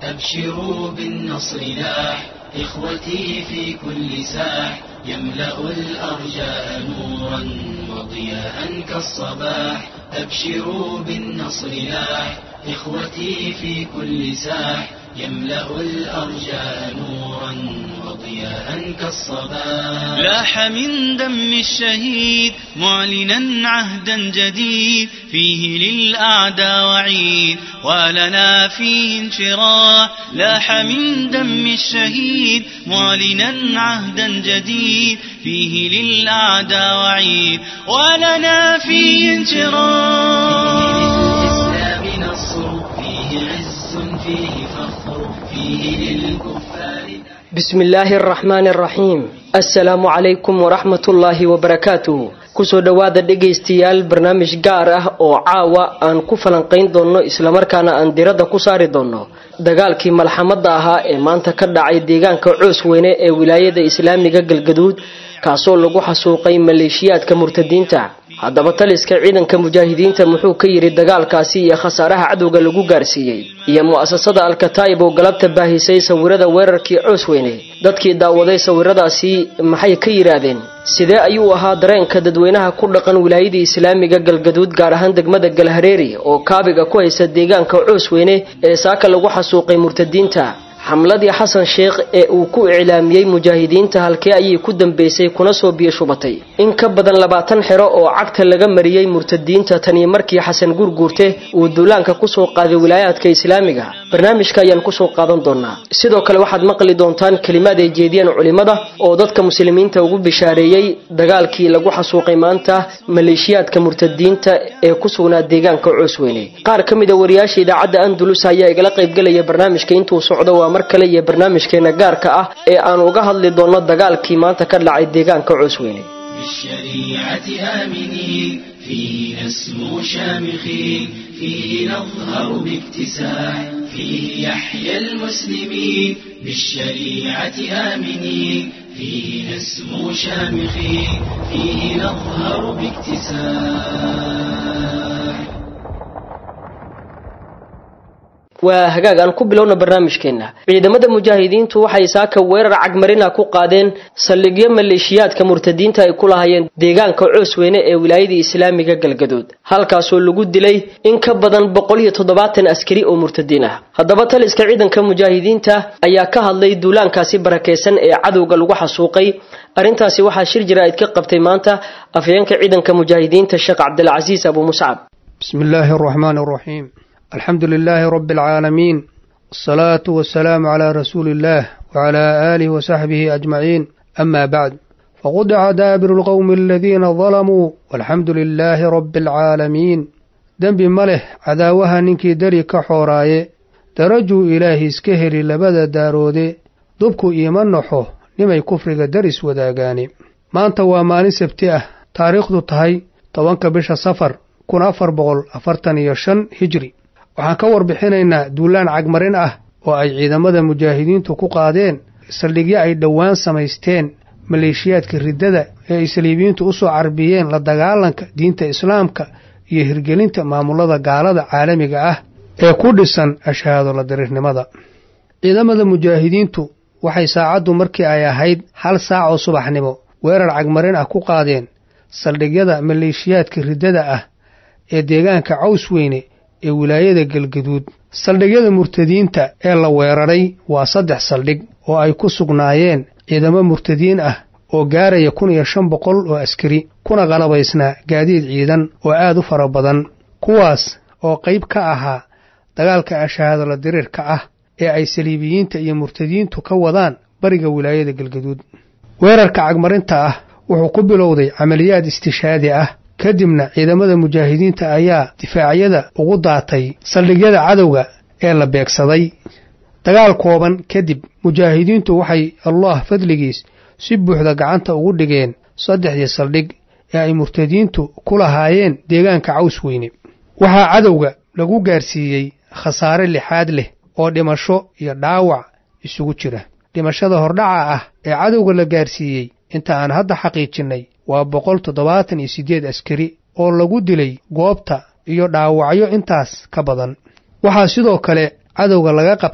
أبشروا بالنصر لاح إخوتي في كل ساح يملأ الأرجاء نورا وضياء كالصباح أبشروا بالنصر لاح إخوتي في كل ساح يملأ الأرجاء نورا وضياء كالصباح لاح من دم الشهيد معلنا عهدا جديد فيه للأعداء وعيد ولنا فيه انشراح لاح من دم الشهيد معلنا عهدا جديد فيه للأعداء وعيد ولنا فيه انشراح للإسلام نصر فيه عز فيه فخر فيه للكفار بسم الله الرحمن الرحيم assalaamu calaykum waraxmatullaahi wabarakaatuh kusoo dhowaada dhegaystayaal barnaamij gaar ah oo caawa aan ku falanqayn doonno islamarkaana aan diradda ku saari doonno dagaalkii malxamadda ahaa ee maanta ka dhacay deegaanka coos weyne ee wilaayada islaamiga galgaduud kaasoo lagu xasuuqay maleeshiyaadka murtadiinta haddaba taliska ciidanka mujaahidiinta muxuu ka yidhi dagaalkaasi iyo khasaaraha cadowga lagu gaarsiiyey iyo mu'asasada alkataa'ib oo galabta baahisay sawirada weerarkii coos weyne dadkii daawaday sawiradaasi maxay ka yidhaahdeen sidee ayuu ahaa dareenka dadweynaha ku dhaqan wilaayadii islaamiga galgaduud gaar ahaan degmada galhareeri oo kaabiga ku haysa deegaanka coos weyne ee saaka lagu xasuuqay murtadiinta xamladii xasan sheekh ee uu ku iclaamiyey mujaahidiinta halkee ayay ku dambeysay kuna soo biyo shubatay in ka badan labaatan xero oo cagta laga mariyey murtadiinta tanii markii xasan gurguurte uu duulaanka kusoo qaaday wilaayaadka islaamiga barnaamijka ayaan kusoo qaadan doonaa sidoo kale waxaad maqli doontaan kelimaad ay jeediyeen culimmada oo dadka muslimiinta ugu bishaareeyey dagaalkii lagu xasuuqay maanta maleeshiyaadka murtadiinta ee ku sugnaa deegaanka coosweyne qaar ka mid a wariyaasha idaacadda andalus ayaa igala qaybgelaya barnaamijka intuu socdo waa mar kale iyo barnaamijkeena gaarka ah ee aan uga hadli doonno dagaalkii maanta ka dhacay deegaanka coosweyne بالشريعة آمنين فيه نسمو شامخين فيه نظهر باكتساح فيه يحيى المسلمين بالشريعة آمنين فيه نسمو شامخين فيه نظهر باكتساح waa hagaag aan ku bilowna barnaamijkeenna ciidamada mujaahidiintu waxay saaka weerar cagmarina ku qaadeen saldhigyo maleeshiyaadka murtadiinta ay ku lahaayeen deegaanka coosweyne ee wilaayadii islaamiga galgaduud halkaasoo lagu dilay in ka badan boqol iyo toddobaatan askari oo murtadiin ah haddaba taliska ciidanka mujaahidiinta ayaa ka hadlay duulaankaasi barakeysan ee cadowga lagu xasuuqay arrintaasi waxaa shir jaraa'id ka qabtay maanta afhayeenka ciidanka mujaahidiinta sheekh cabdilcasiis abu muscab بسم الله الرحمن الرحيم الحمد لله رب العالمين الصلاة والسلام على رسول الله وعلى آله وصحبه أجمعين أما بعد فقطع دابر القوم الذين ظلموا والحمد لله رب العالمين دنب مله عداوها ننكي دري كحوراي درجوا إلهي اسكهري لبدا دارودي دبكو إيمان نحو نمي كفرق درس وداغاني ما أنت واماني سبتئة تاريخ دو تهي طوانك بش سفر kun afar boqol afartan iyo shan hijri waxaan ka warbixinaynaa duulaan cagmarin ah oo ay ciidamada mujaahidiintu ku qaadeen saldhigyo ay dhowaan samaysteen maleeshiyaadka riddada ee ay saliibiyiintu u soo carbiyeen la dagaalanka diinta islaamka iyo hirgelinta maamulada gaalada caalamiga ah ee ku dhisan ashahaado la diriirnimada ciidamada mujaahidiintu waxay saacaddu markii ay ahayd hal saac oo subaxnimo weerar cagmarin ah ku qaadeen saldhigyada maleeshiyaadka riddada ah ee deegaanka caws weyne ee wilaayada galgaduud saldhigyada murtadiinta ee la weeraray waa saddex saldhig oo ay ku sugnaayeen ciidamo murtadiin ah oo gaaraya kun iyo shan boqol oo askari kuna qalabaysnaa gaadiid ciidan oo aad u fara badan kuwaas oo qayb ka ahaa dagaalka ashahaadala diriirka ah ee ay saliibiyiinta iyo murtadiintu ka wadaan bariga wilaayada galgaduud weerarka cagmarinta ah wuxuu ku bilowday camaliyaad istishaadi ah kadibna ciidamada mujaahidiinta ayaa difaacyada ugu daatay saldhigyada cadowga ee la beegsaday dagaal kooban kadib mujaahidiintu waxay allah fadligiis si buuxda gacanta ugu dhigeen saddexdii saldhig ee ay murtadiintu ku lahaayeen deegaanka caws weyne waxaa cadowga lagu gaarsiiyey khasaare lixaad leh oo dhimasho iyo dhaawac isugu jira dhimashada hordhaca ah ee cadowga la gaarsiiyey inta aan hadda xaqiijinnay waa boqol toddobaatan iyo siddeed askari oo lagu dilay goobta iyo dhaawacyo intaas ka badan waxaa sidoo kale cadowga laga qabtay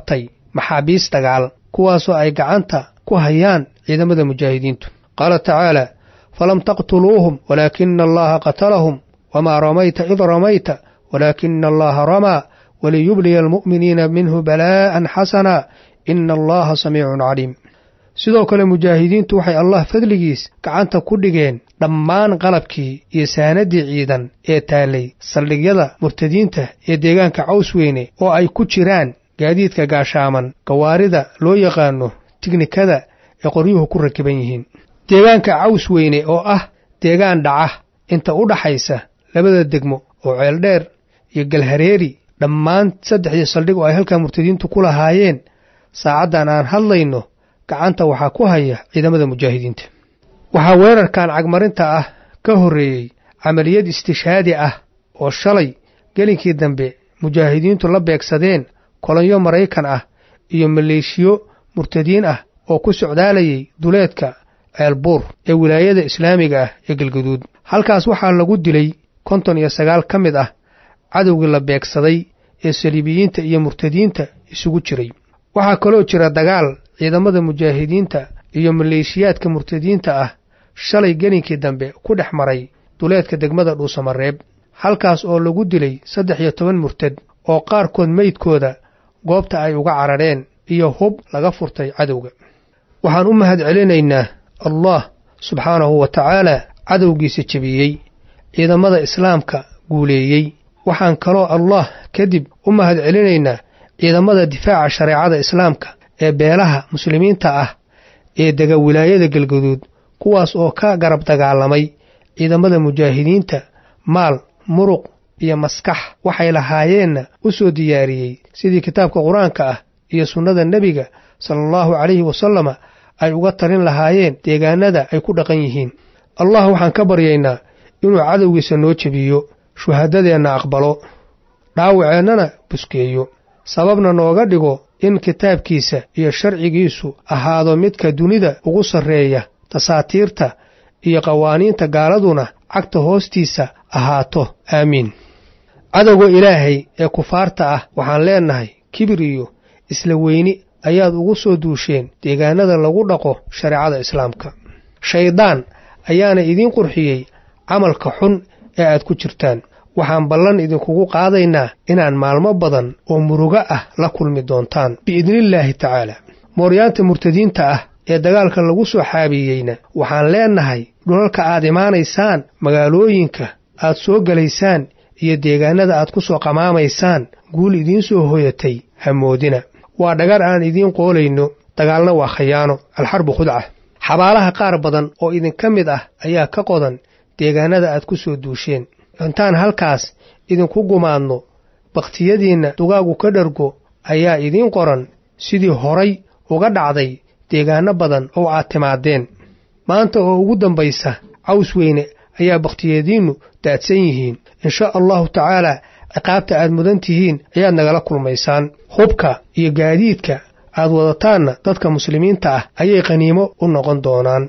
maxaabiis dagaal kuwaasoo ay gacanta ku hayaan ciidamada mujaahidiintu qaala tacaala falam taqtuluuhum walaakina allaha qatalahum wamaa ramayta id ramayta walaakina allaha ramaa waliyubliya almu'miniina minhu balaa'an xasana ina allaha samiicun caliim sidoo kale mujaahidiintu waxay allah fadligiis gacanta ku dhigeen dhammaan qalabkii iyo saanaddii ciidan ee taallay saldhigyada murtadiinta ee deegaanka caws weyne oo ay ku jiraan gaadiidka gaashaaman gawaarida loo yaqaano tignikada ee qoryuhu ku rakiban yihiin deegaanka caws weyne oo ah deegaan dhaca inta u dhaxaysa labada degmo oo ceeldheer iyo galhareeri dhammaan saddexdii saldhig oo ay halkaa murtadiintu ku lahaayeen saacaddan aan hadlayno gacanta waxaa ku haya ciidamada mujaahidiinta waxaa weerarkan cagmarinta ah ka horreeyey camaliyad istishhaadi ah oo shalay gelinkii dambe mujaahidiintu la beegsadeen kolonyo maraykan ah iyo maleeshiyo murtadiin ah oo ku socdaalayay duleedka ceelbuur ee wilaayada islaamiga ah ee galgaduud halkaas waxaa lagu dilay konton iyo sagaal ka mid ah cadowgii la beegsaday ee saliibiyiinta iyo murtadiinta isugu jiray waxaa kaloo jira dagaal ciidamada mujaahidiinta iyo maleeshiyaadka murtadiinta ah shalay gelinkii dambe ku dhex maray duleedka degmada dhuusamareeb halkaas oo lagu dilay saddex iyo toban murtad oo qaarkood meydkooda goobta ay uga carareen iyo hub laga furtay cadowga waxaan u mahad celinaynaa allah subxaanahu wa tacaala cadowgiisa jebiyey ciidamada islaamka guuleeyey waxaan kaloo allah kadib u mahad celinaynaa ciidamada difaaca shareecada islaamka ee beelaha muslimiinta ah ee dega wilaayada galgaduud kuwaas oo ka garab dagaalamay ciidamada mujaahidiinta maal muruq iyo maskax waxay lahaayeenna u soo diyaariyey sidii kitaabka qur-aanka ah iyo sunnada nebiga sala allahu calayhi wasalama ay uga talin lahaayeen deegaanada ay ku dhaqan yihiin allah waxaan ka baryaynaa inuu cadowgiisa noo jebiyo shuhadadeenna aqbalo dhaawaceennana buskeeyo sababna nooga dhigo in kitaabkiisa iyo sharcigiisu ahaado midka dunida ugu sarreeya tasaatiirta iyo qawaaniinta gaaladuna cagta hoostiisa ahaato aamiin cadowga ilaahay ee kufaarta ah waxaan leennahay kibir iyo isla weyni ayaad ugu soo duusheen deegaanada lagu dhaqo shareecada islaamka shayddaan ayaana idiin qurxiyey camalka xun ee aad ku jirtaan waxaan ballan idinkugu qaadaynaa inaan maalmo badan oo murugo ah la kulmi doontaan biidnillaahi tacaala mooryaanta murtadiinta ah ee dagaalka lagu soo xaabiyeyna waxaan leennahay dhulalka aad imaanaysaan magaalooyinka aad soo gelaysaan iyo deegaanada aad ku soo qamaamaysaan guul idiin soo hoyatay hamoodina waa dhagar aan idiin qoolayno dagaalna waa khayaano alxarbu khudca xabaalaha qaar badan oo idinka mid ah ayaa ka qodan deegaanada aad ku soo duusheen intaan halkaas idinku gumaadno bakhtiyadiinna dugaagu ka dhargo ayaa idiin qoran sidii horay uga dhacday deegaanno badan oo aad timaadeen maanta oo ugu dambaysa caws weyne ayaa bakhtiyadiinnu daadsan yihiin insha allahu tacaalaa ciqaabta aad mudan tihiin ayaad nagala kulmaysaan hubka iyo gaadiidka aad wadataanna dadka muslimiinta ah ayay qaniimo u noqon doonaan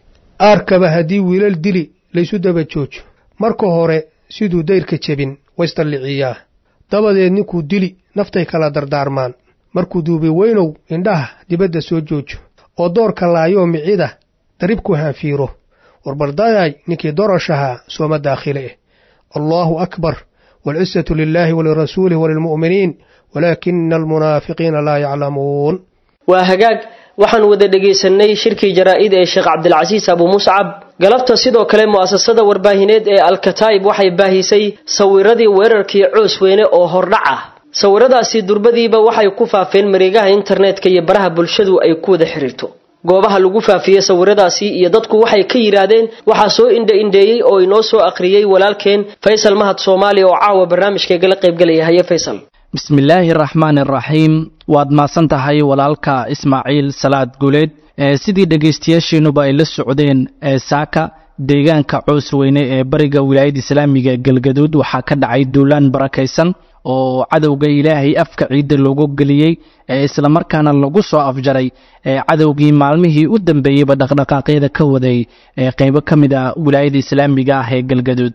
aarkaba haddii wiilal dili laysu daba joojo marka hore siduu dayrka jebin waysdalliciyaa dabadeed ninkuu dili naftay kala dardaarmaan markuu duubi weynow indhaha dibadda soo joojo oo doorka laayoo micida daribku haanfiiro warbardayay ninkii dorashahaa sooma daakhile eh allaahu akbar waalcisatu lilaahi walirasuulih walilmu'miniin walaakina almunaafiqiina laa yaclamuun waa hagaag waxaan wada dhegaysanay shirkii jaraa'id ee sheekh cabdilcasiis abu muscab galabta sidoo kale mu'asasada warbaahineed ee alkataa'ib waxay baahisay sawiradii weerarkii coos weyne oo hordhac ah sawiradaasi durbadiiba waxay ku faafeen mareegaha internetka iyo baraha bulshadu ay ku wada xiriirto goobaha lagu faafiyey sawiradaasi iyo dadku waxay ka yidhaahdeen waxaa soo indha-indheeyey oo inoo soo akhriyey walaalkeen faysal mahad soomaali oo caawa barnaamijkaygala qaybgalaya haye faysal bismillaahi araxmaani araxiim waad mahadsan tahay walaalka ismaaciil salaad guuleed sidii dhegaystayaasheenuba ay la socdeen saaka deegaanka coos weyne ee bariga wilaayadda islaamiga galgaduud waxaa ka dhacay duulaan barakaysan oo cadowga ilaahay afka ciidda loogu geliyey ee islamarkaana lagu soo afjaray ee cadowgii maalmihii u dambeeyeyba dhaqdhaqaaqyada ka waday ee qaybo ka mid ah wilaayada islaamiga ah ee galgaduud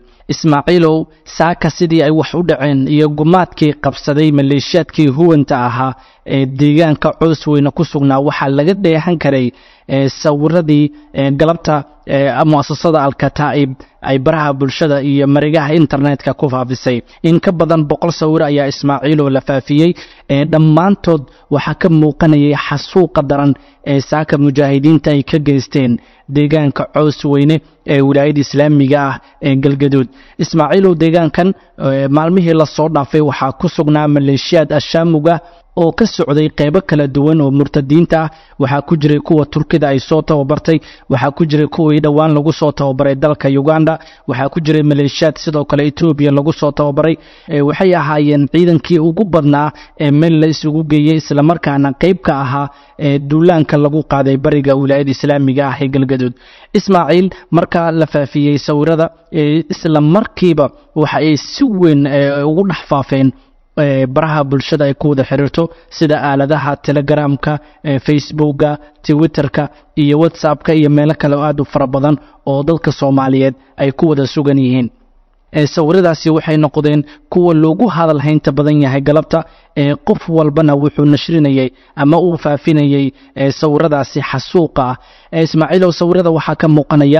ismaaciilow saaka sidii ay wax u dhaceen iyo gumaadkii qabsaday maleeshiyaadkii huwanta ahaa ee deegaanka coos weyne ku sugnaa waxaa laga dheehan karay sawiradii galabta muasasada alkataa'ib ay baraha bulshada iyo marigaha internetka ku faafisay in ka badan boqol sawir ayaa ismaaciiloo la faafiyey dhammaantood waxaa ka muuqanayay xasuuqa daran ee saaka mujaahidiinta ay ka geysteen deegaanka coos weyne ee wilaayada islaamiga ah ee galgaduud ismaaciilow deegaankan maalmihii lasoo dhaafay waxaa ku sugnaa maleeshiyaad ashaamuga oo ka socday qeybo kala duwan oo murtadiinta ah waxaa ku jiray kuwa turkida ay soo tababartay waxaa ku jiray kuwii dhowaan lagu soo tababaray dalka uganda waxaa ku jiray maleeshiyaad sidoo kale etoobiya lagu soo tababaray waxay ahaayeen ciidankii ugu badnaa ee meel la isugu geeyey islamarkaana qeyb ka ahaa ee duulaanka lagu qaaday bariga wilaayada islaamiga ah ee galgaduud ismaaciil markaa la faafiyey sawirada isla markiiba waxa ay si weyn ugu dhex faafeen baraha bulshada ay ku wada xiriirto sida aaladaha telegramka facebooka twitterka iyo whatsappka iyo meelo kale oo aad u fara badan oo dadka soomaaliyeed ay ku wada sugan yihiin sawiradaasi waxay noqdeen kuwa loogu hadal haynta badan yahay galabta qof walbana wuxuu nashrinayey ama uu faafinayey sawiradaasi xasuuqa ah ismaaciilow sawirada waxaa ka muuqanaya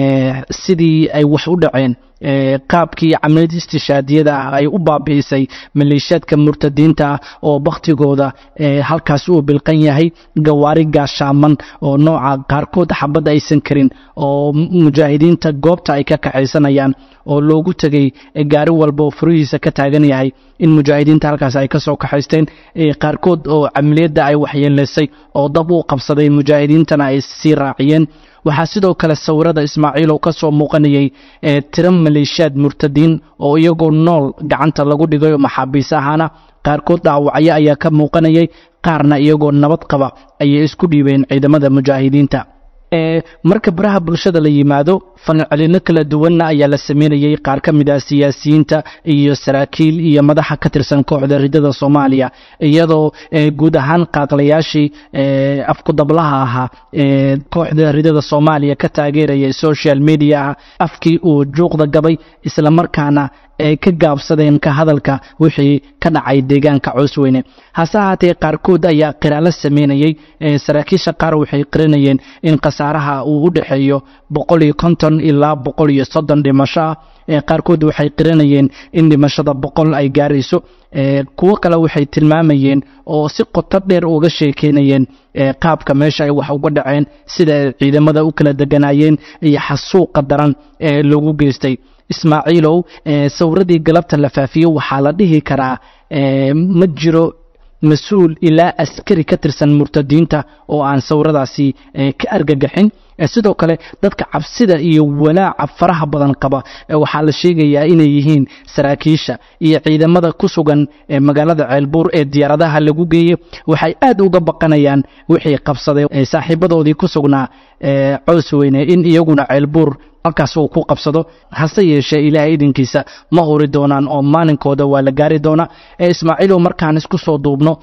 sidii ay wax u dhaceen qaabkii camaliyad istishaadiyada ah ay u baabi'isay maleeshiyaadka murtadiinta ah oo bakhtigooda halkaas uu bilqan yahay gawaari gaashaaman oo nooca qaarkood xabad aysan karin oo mujaahidiinta goobta ay ka kaxaysanayaan oo loogu tegay gaari walba oo furihiisa ka taagan yahay in mujaahidiinta halkaas ay ka soo kaxaysteen qaarkood oo camaliyadda ay waxyeelaysay oo dab uu qabsaday mujaahidiintana ay sii raaciyeen waxaa sidoo kale sawirada ismaaciilow ka soo muuqanayay tiro maleeshiyaad murtadiin oo iyagoo nool gacanta lagu dhigayo maxaabiis ahaana qaarkood dhaawacyo ayaa ka muuqanayay qaarna iyagoo nabad qaba ayay isku dhiibeen ciidamada mujaahidiinta marka baraha bulshada la yimaado fancelino kala duwanna ayaa la sameynayay qaar ka mid ah siyaasiyiinta iyo saraakiil iyo madaxa ka tirsan kooxda ridada soomaaliya iyadoo guud ahaan qaaqlayaashii afkudablaha ahaa kooxda ridada soomaaliya ka taageeraya social mediaha afkii uu juuqda gabay islamarkaana ay ka gaabsadeen ka hadalka wixii ka dhacay deegaanka coosweyne hase ahaatee qaarkood ayaa qiraalo sameynayey saraakiisha qaar waxay qiranayeen in khasaaraha uu u dhexeeyo boqol iyo konton ilaa boqol iyo soddon dhimasho ah qaarkood waxay qiranayeen in dhimashada boqol ay gaarayso kuwo kale waxay tilmaamayeen oo si qoto dheer uga sheekeynayeen qaabka meesha ay wax uga dhaceen sida ay ciidamada u kala deganaayeen iyo xasuuqa daran ee lagu geystay ismaaciilow sawiradii galabta la faafiyo waxaa la dhihi karaa ma jiro mas-uul ilaa askari ka tirsan murtadiinta oo aan sawiradaasi ka argagaxin sidoo kale dadka cabsida iyo walaaca faraha badan qaba waxaa la sheegayaa inay yihiin saraakiisha iyo ciidamada ku sugan magaalada ceelbuur ee diyaaradaha lagu geeyey waxay aad uga baqanayaan wixii qabsaday saaxiibadoodii ku sugnaa cows weyne in iyaguna ceelbuur halkaas uu ku qabsado hase yeeshee ilaahay idinkiisa ma huri doonaan oo maalinkooda waa la gaari doonaa ismaaciilow markaan isku soo duubno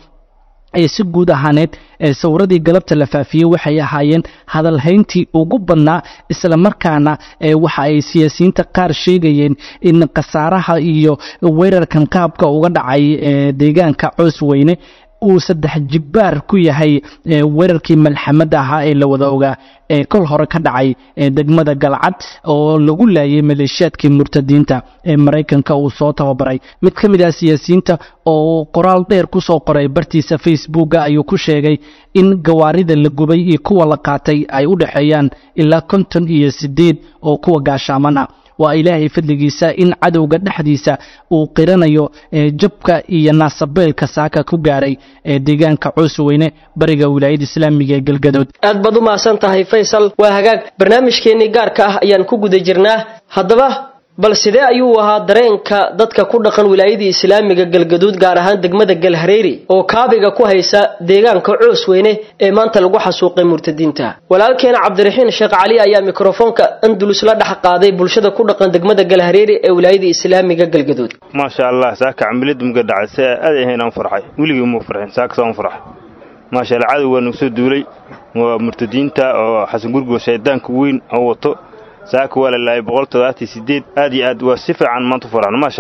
si guud ahaaneed sawiradii galabta la faafiyey waxay ahaayeen hadalhayntii ugu badnaa isla markaana waxa ay siyaasiyiinta qaar sheegayeen in khasaaraha iyo weerarkan qaabka uga dhacay deegaanka coos weyne uu saddex jibbaar ku yahay weerarkii malxamadda ahaa ee la wada ogaa ee kol hore ka dhacay degmada galcad oo lagu laayay maleeshiyaadkii murtadiinta ee maraykanka uu soo tababaray mid ka mid ah siyaasiyiinta oo qoraal dheer ku soo qoray bartiisa facebooka ayuu ku sheegay in gawaarida la gubay iyo kuwa la qaatay ay u dhexeeyaan ilaa konton iyo siddeed oo kuwa gaashaaman ah waa ilaahay fadligiisa in cadowga dhexdiisa uu qiranayo jabka iyo naasabeelka saaka ku gaaray ee deegaanka coosweyne bariga wilaayada islaamiga ee galgadood aad baad u mahadsan tahay faysal waa hagaag barnaamijkeennii gaarka ah ayaan ku guda jirnaa haddaba bal sidee ayuu ahaa dareenka dadka ku dhaqan wilaayadii islaamiga galgaduud gaar ahaan degmada galhareeri oo kaabiga ku haysa deegaanka coos weyne ee maanta lagu xasuuqay murtadiinta walaalkeena cabdiraxiin sheekh cali ayaa mikrofoonka andulus la dhex qaaday bulshada ku dhaqan degmada galhareeri ee wilaayadii islaamiga galgaduud maasha allah saaka camilada muga dhacay se aad ahayn aan farxay weligii muu farxin saakasa aan farxay maasha allah cadow waa nagu soo duulay waa murtadiinta oo xasan gurgo shaydaanka weyn oo wato saaka waa la laayay boqol toddobaatan sideed aad iyo aad waa si fiican maanta faraxno maasha allah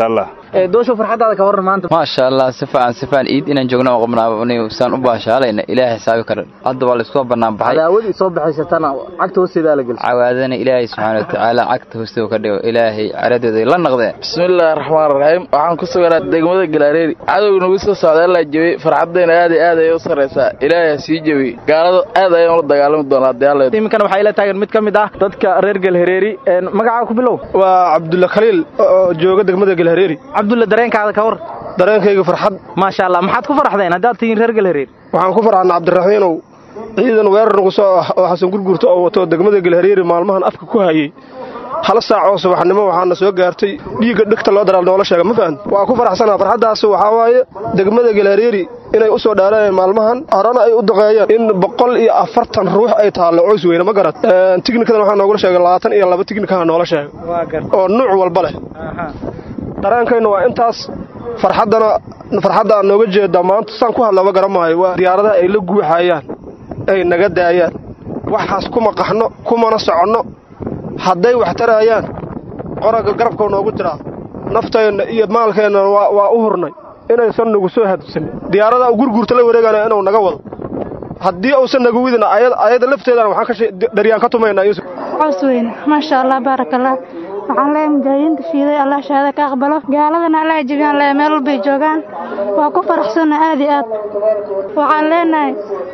doosho farxadaada ka waran maanta maasha allah si fiican si fiican iid inaan joogno oo qabnaa saan u baashaalayna ilaahay xisaabi kara hadda waa laysku bannaan baxay cadaawadi soo baxaysatana cagta hoosteeda la gelsa cawaadana ilaahay subxaana watacaala cagta hoosteeda ka dhigo ilaahay caradooda la naqdeen bismillaahi raxmaan raxiim waxaan ku suganaa degmada galaareeri cadowga nagu soo socda allaa jebiyey farxadayna aad iyo aad ayay u sarraysaa ilaahay ha sii jebiyey gaalada aad ayaan ula dagaalami doonaa haddii alla iminkana waxaa ila taagan mid ka mid ah dadka reer galhareeri magacaa ku bilow waa cabdulla khaliil oo jooga degmada galhareeri cabdulla dareenkaada ka war dareenkayga farxad maasha allah maxaad ku farxdeen haddaad tihiin reer galhareeri waxaan ku farxadna cabdiraxiinow ciidan weerar nagu soo ah oo xasan gurgurta oo wato degmada galhareeri maalmahan afka ku hayey hal saac oo subaxnimo waxaana soo gaartay dhiigga dhegta loo daraal noola sheega ma fahamti waa ku faraxsanaa farxaddaas waxaa waaye degmada galhareeri inay u soo dhaareen maalmahan horena ay u duqeeyeen in boqol iyo afartan ruux ay taallo coys weyne ma garad tiknikadan waxaa noogula sheegay labaatan iyo laba tiknikaha noola sheegay oo nuuc walba leh dareenkayna waa intaas farxaddana farxadda aan nooga jeedaa maanta saan ku hadlaba garan maayo waa diyaaradaha ay la guuxayaan ay naga daayaan waxaas kuma qaxno kumana soconno hadday wax taraayaan qoragga garabkau noogu jiraa nafteenna iyo maalkeenna waa u hurnay inaysan nagu soo hadsanin diyaaradaa u gurguurta la wareegana inuu naga wado haddii uusan naga widin ayada lafteedana waxaan daryaan ka tumaynaa cows weyne maasha allah baarakallah waxaan leeyahay mujaahidiinta shiiday allah shahaada ka aqbalo gaaladana allah jebiyaan leeyahay meel walbay joogaan waa ku faraxsanna aad iyo aad waxaan leenahay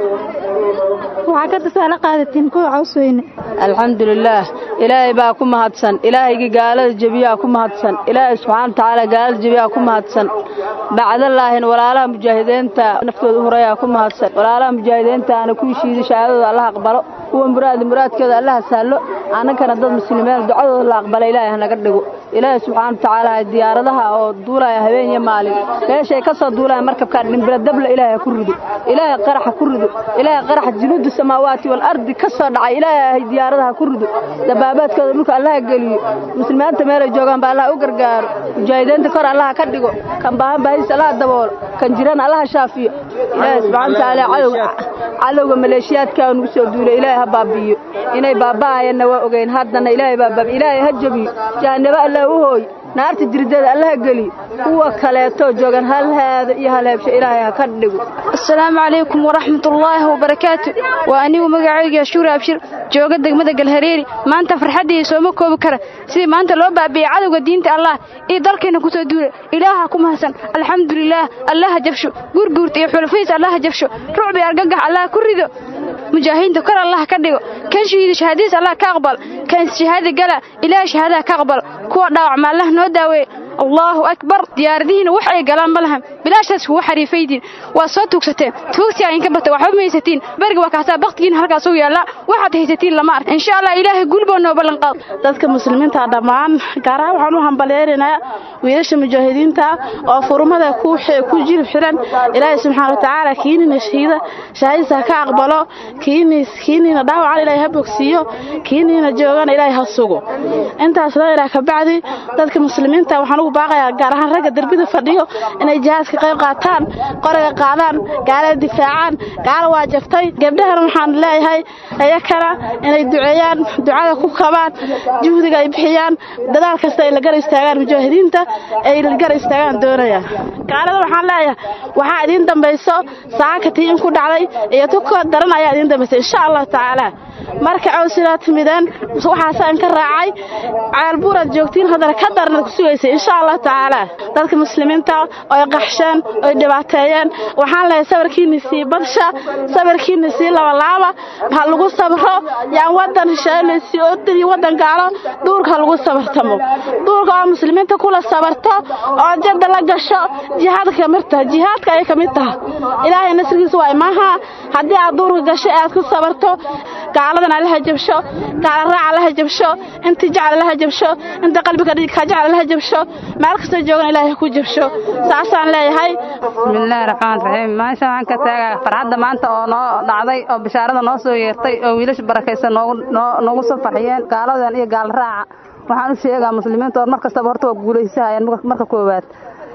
waxaa ka tusaale qaadatiin kuwa cows weyne alxamdulilaah ilaahay baa ku mahadsan ilaahaygii gaalada jebiyaa ku mahadsan ilaahay subxaana watacaala gaalada jebiyaa ku mahadsan bacdalaahin walaalaha mujaahidiinta naftooda u horeeyaa ku mahadsan walaalaha mujaahidiinta ana kuwii shiiday shahaadadooda allah aqbalo kuwa muraadi muraadkooda allaha saallo annagana dad muslimiin ducadooda la aqbala ilaahay hanaga dhigo ilaahay subxaana watacaala diyaaradaha oo duulaya habeen iyo maalin meeshay ka soo duulaya markabkaa dhimbira dabla ilaahay ku rido ilaahay qaraxa ku rido ilaahay qaraxa junuudu samaawaati wal ardi ka soo dhacay ilaahay diyaaradaha ku rido dabaabaadkooda dhulka allaha geliyo muslimiinta meelay joogaan ba allah u gargaaro mujaahidiinta kor allaha ka dhigo kan baahan baahis allaha daboolo kan jiran allaha shaafiyo ilaahay subxaana watacaala cadowga cadowga maleeshiyaadka nugu soo duulay ilaahay ha baabi'iyo inay baaba'ayanna waa ogeyn haddana ilaahay baa baabi ilaahay ha jabiyo jahannabo allah u hooy naarta jirdeeda allaha geliyo kuwa kaleeto joogan hal haada iyo hal heebsho ilaahay ha ka dhigo asalaamu calaykum waraxmatullaahi wabarakaatu waa anigu magacayga shuur abshir jooga degmada galhareeri maanta farxaddii sooma koobi kara sidii maanta loo baabi'ey cadowga diinta allah iyo dalkeenna kusoo duula ilaaha ku mahadsan alxamdulilaah allaha jabsho gurguurta iyo xulafiis allaha jabsho rucbi argagax allah ku rido mujaahidiinta kor allah ka dhigo kan shahiida shahaadadiis allah ka aqbal kan shahaada gala ilaahay shahaadaha ka aqbal kuwa dhaawacma allah noo daaweeye allaahu akbar diyaaradihiina wax ay galaan ma lahan bilaashaas kugu xariifaydiin waa soo tuugsateen tuugtii idinka bata waxba ma haysatiin beriga waa kaasaa baktigiin halkaas u yaallaa waxaad haysatiin lama ark insha allah ilaahay gulboo noo ballanqaad dadka muslimiinta dhammaan gaar ahaan waxaan u hambalyeeraynaa wiilasha mujaahidiinta oo furmada ku jilib xiran ilaahay subxaana watacaala kiinina shahiida shahaadiisa ka aqbalo kiiniina dhaawacan ilaahay ha bogsiiyo kiiniina joogana ilaahay ha sugo intaas la ilaa kabacdi dadka muslimiinta waxaan ugu baaqayaa gaar ahaan ragga derbida fadhiyo inay jihaadka qayb qaataan qoraga qaadaan gaalada difaacaan gaala waa jabtay gabdhahana waxaan leeyahay iyakana inay duceeyaan ducada ku kabaan juhdiga ay bixiyaan dadaal kasta ay la gar istaagaan mujaahidiinta ay la gar istaagaan doonayaan gaalada waxaan leeyahay waxaa idiin dambayso saaka tiin ku dhacday iyo tukoo daran ayaa idiin dambaysay insha allahu tacaala marka cawsidaa timideen waxaasaan ka raacay ceelbuuraad joogtiin haddana ka darnad ku sugaysay insha allahu tacaala dadka muslimiinta oy qaxsheen oy dhibaateeyeen waxaan lehay sabarkiinni sii badsha sabarkiinni sii labalaaba ha lagu sabro yaan wadan hesheelaysii ordadii wadan gaalo duurka ha lagu sabartamo duurka oo muslimiinta kula sabarto oo jadda la gasho jihaadka ka mid taha jihaadka ayay ka mid taha ilaahay nasrigiisa waa imaaha haddii aad duurka gasho aad ku sabarto gaaladana allaha jabsho gaala raaca allaha jabsho intii jecel allaha jabsho inta qalbiga ka jecel allaha jabsho meel kastoo joogan ilaahay ku jabsho saasaan leeyahay bismillaahi raxmaan raxiim maasha waxaan ka taagaa farxadda maanta oo noo dhacday oo bishaarada noo soo yeertay oo wiilasha barakaysan noogu soo farxiyeen gaaladan iyo gaal raaca waxaan u sheegaa muslimiinta oo mar kastaba horta waa guulaysahayeen marka koowaad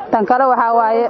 tan kale waxaa waaye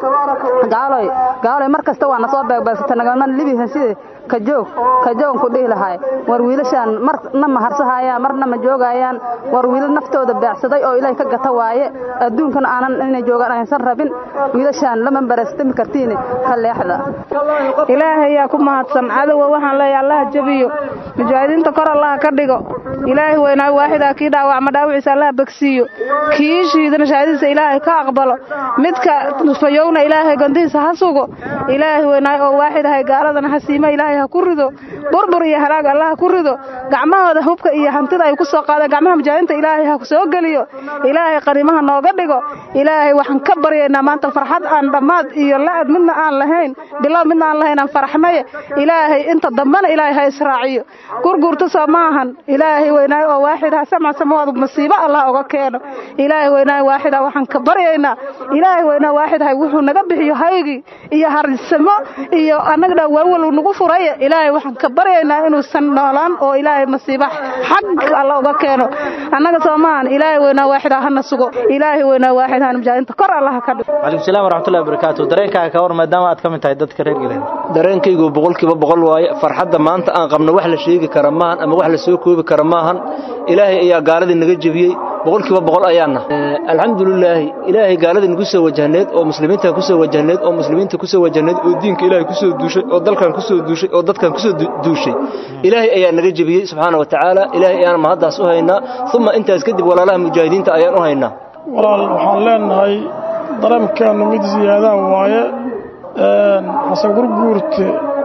gaaloy gaaloy mar kasta waa na soo beegbeegsata nagaman libihan sida kajoog kajoog ku dhihi lahaay war wiilashaan marna ma harsahayaan marna ma joogayaan war wiilal naftooda beecsaday oo ilaahay ka gata waaye adduunkana aanan inay joogaan aysan rabin wiilashaan lama barastami kartiin ka leexda ilaahay yaa ku mahadsan cadowa waxaan leeyahay allaha jabiyo mujaahidiinta kor allaha ka dhigo ilaahay weynaa waaxidaa kii dhaawacma dhaawiciisa allaha begsiiyo kii shiidana shahaadadiisa ilaahay ka aqbalo midka fayowna ilaahay gondihiisa ha sugo ilaahay weynaa oo waaxid ahay gaaladana hasiima ilaahay ha ku rido burbur iyo halaag allaha ku rido gacmahooda hubka iyo hantida ay ku soo qaadeen gacmaha mujaahidiinta ilaahay ha soo geliyo ilaahay qarimaha nooga dhigo ilaahay waxaan ka baryaynaa maanta farxad aan dhammaad iyo la'ad midna aan lahayn bilow midna aan lahayn aan farxmaye ilaahay inta dambana ilaahay ha israaciyo gurgurta soo maahan ilaahay weynaayo oo waaxid ha samca samawaad masiibo allah uga keeno ilaahay weynaayo waaxid ha waxaan ka baryaynaa ilaahay weynaa waaxid hay wuxuu naga bixiyo haygii iyo harsamo iyo annaga dhan walwal nagu furaye ilaahay waxaan ka baryaynaa inuusan noolaan oo ilaahay masiibo xag alla uga keeno annaga soo maahan ilaahay weynaa waaxid ha hana sugo ilaahay weynaa waaxid hana mujaahidiinta kor allah ka dhigo calaykum salaam waraxmatullahi wabarakaatu dareenkaaga ka war maadaama aad ka mid tahay dadka reer galbeed dareenkaygu boqolkiiba boqol waaye farxadda maanta aan qabno wax la sheegi kara maahan ama wax la soo koobi kara maahan ilaahay ayaa gaaladii naga jebiyey boqolkiiba boqol ayaana alxamdulilaahi ilaahay gaaladii nagu soo wajahneed oo muslimiintan ku soo wajahneed oo muslimiinta ku soo wajahneed oo diinka ilaahay ku soo duushay oo dalkan ku soo duushay oo dadkan ku soo duushay ilaahay ayaa naga jebiyey subxaana wa tacaala ilaahay ayaan mahaddaas u haynaa uma intaas kadib walaalaha mujaahidiinta ayaan u haynaa walaal waxaan leenahay dareemkaannu mid ziyaadaa waaye xasan gurguurte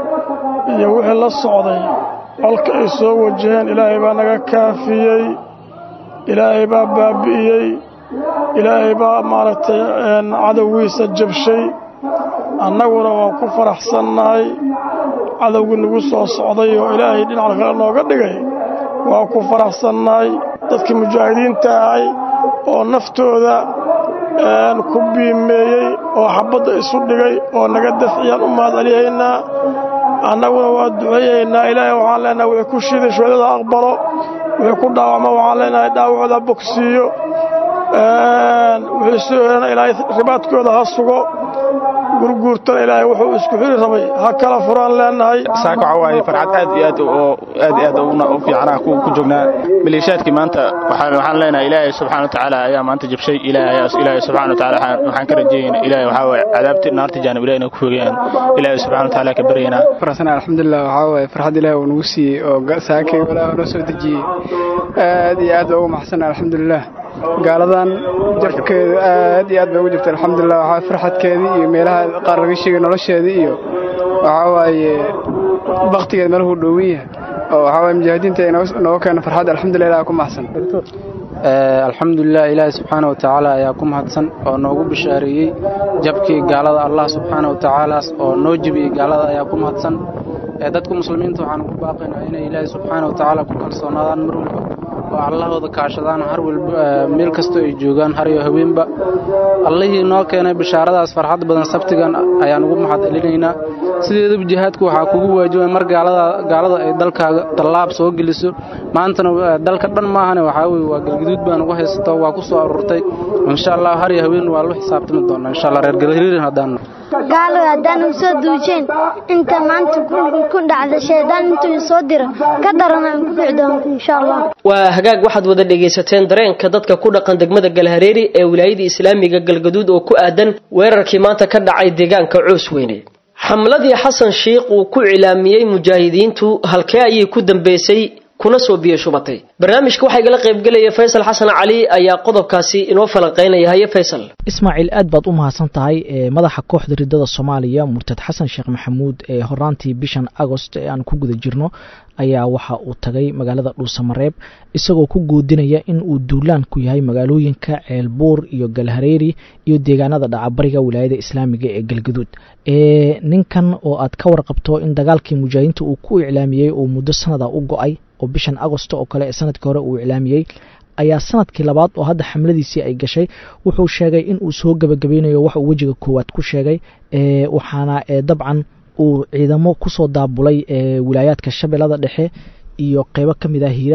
iyo wixii la socday colka ay soo wajaheen ilaahay baa naga kaafiyey ilaahay baa baabbi'iyey ilaahay baa maaragtay cadowgiisa jabshay annaguna waan ku faraxsannahay cadowgii nagu soo socday oo ilaahay dhinac kale nooga dhigay waan ku faraxsannahay dadkii mujaahidiinta ahay oo naftooda ku biimeeyey oo xabbadda isu dhigay oo naga dafciyaan u mahad celiyaynaa annaguna waa duceeyaynaa ilaahay waxaan leenahay wixii ku shiiday shuhadada aqbalo wixii ku dhaawacma waxaan leenahay dhaawacooda bogsiiyo wixii soo helana ilaahay ribaadkooda ha sugo gurguurtana ilaahay wuxuu isku xiri rabay ha kala furaan leenahay saaka waxaa waaye farxad aad iyo aad oo aad iyo aad u fiicana ku ku joognaa maleeshiyaadkii maanta waxaan waxaan leenahay ilaahay subxaana wa tacaala ayaa maanta jabshay ilaahay ilaahay subxaana wa tacaala waxaan ka rajeeynaa ilaahay waxaa waaye cadaabti naarta jaanib ilaahay inay ku fogeeyaan ilaahay subxaana wa tacaala ka baryaynaa farxsan alxamdulilah waxaa waaye farxad ilaahay uu nagu siiyey oo saakay walaa noo soo dejiyey aad iyo aad baa ugu maxsan alxamdulilah gaaladan jabkeedu aad iyo aad bay ugu jirta alxamdulilah waxaa farxadkeedii iyo meelaha qaar laga sheegay nolosheedii iyo waxaa waaye baktigeed meeluhu dhowin yahay oo waxaa waaye mujaahidiinta ay nooga keena farxad alxamdulilah ilaah ku maxsan alxamdulilah ilaahi subxaana wa tacaala ayaa ku mahadsan oo noogu bishaareeyey jabkii gaalada allah subxaana wa tacaalaas oo noo jebiyey gaalada ayaa ku mahadsan dadka muslimiinta waxaan ugu baaqaynaa inay ilaahi subxaana wa tacaala ku kalsoonaadaan mar walba oo allahooda kaashadaan har walba meel kastoo ay joogaan har iyo haweenba allihii noo keenay bishaaradaas farxad badan sabtigan ayaan ugu mahad celinaynaa sideedaba jihaadku waxaa kugu waajibay mar gaalada ay dalkaaga dallaab soo geliso maantana dalka dhan maahane waxaa weye waa galgaduud baan ugu haysato waa ku soo aruurtay insha allah har iyo haween waa lu xisaabtami doonaa insha allah reer galhariirin haddaan gaalo haddaan u soo duujeen inta maanta ku dhacda shaydaan intuu soo diro ka daran aan ku dhici doonto insha allah waa hagaag waxaad wada dhegaysateen dareenka dadka ku dhaqan degmada galhareeri ee wilaayada islaamiga galgaduud oo ku aadan weerarkii maanta ka dhacay deegaanka coos weyne xamladii xasan shiikh uu ku cilaamiyey mujaahidiintu halkee ayay ku dambeysay kuna soo biyo shubatay barnaamijka waxaa igala qaybgelaya faysal xasan cali ayaa qodobkaasi inoo falanqaynaya haye faysal ismaaciil aad baad u mahadsan tahay madaxa kooxda ridada soomaaliya murtad xasan sheekh maxamuud ee horaantii bishan agost ee aan ku guda jirno ayaa waxa uu tagay magaalada dhuusamareeb isagoo ku goodinaya in uu duulaan ku yahay magaalooyinka ceelbuur iyo galhareeri iyo deegaanada dhacabariga wilaayada islaamiga ee galgaduud ninkan oo aad ka warqabto in dagaalkii mujaahidiinta uu ku iclaamiyey oo muddo sanada u go-ay oo bishan agosto oo kale ee sanadkii hore uu iclaamiyey ayaa sanadkii labaad oo hadda xamladiisii ay gashay wuxuu sheegay in uu soo gebagabeynayo wax uu wejiga koowaad ku sheegay waxaana dabcan uu ciidamo kusoo daabulay wilaayaadka shabeellada dhexe iyo qeybo ka mid ah hiiraan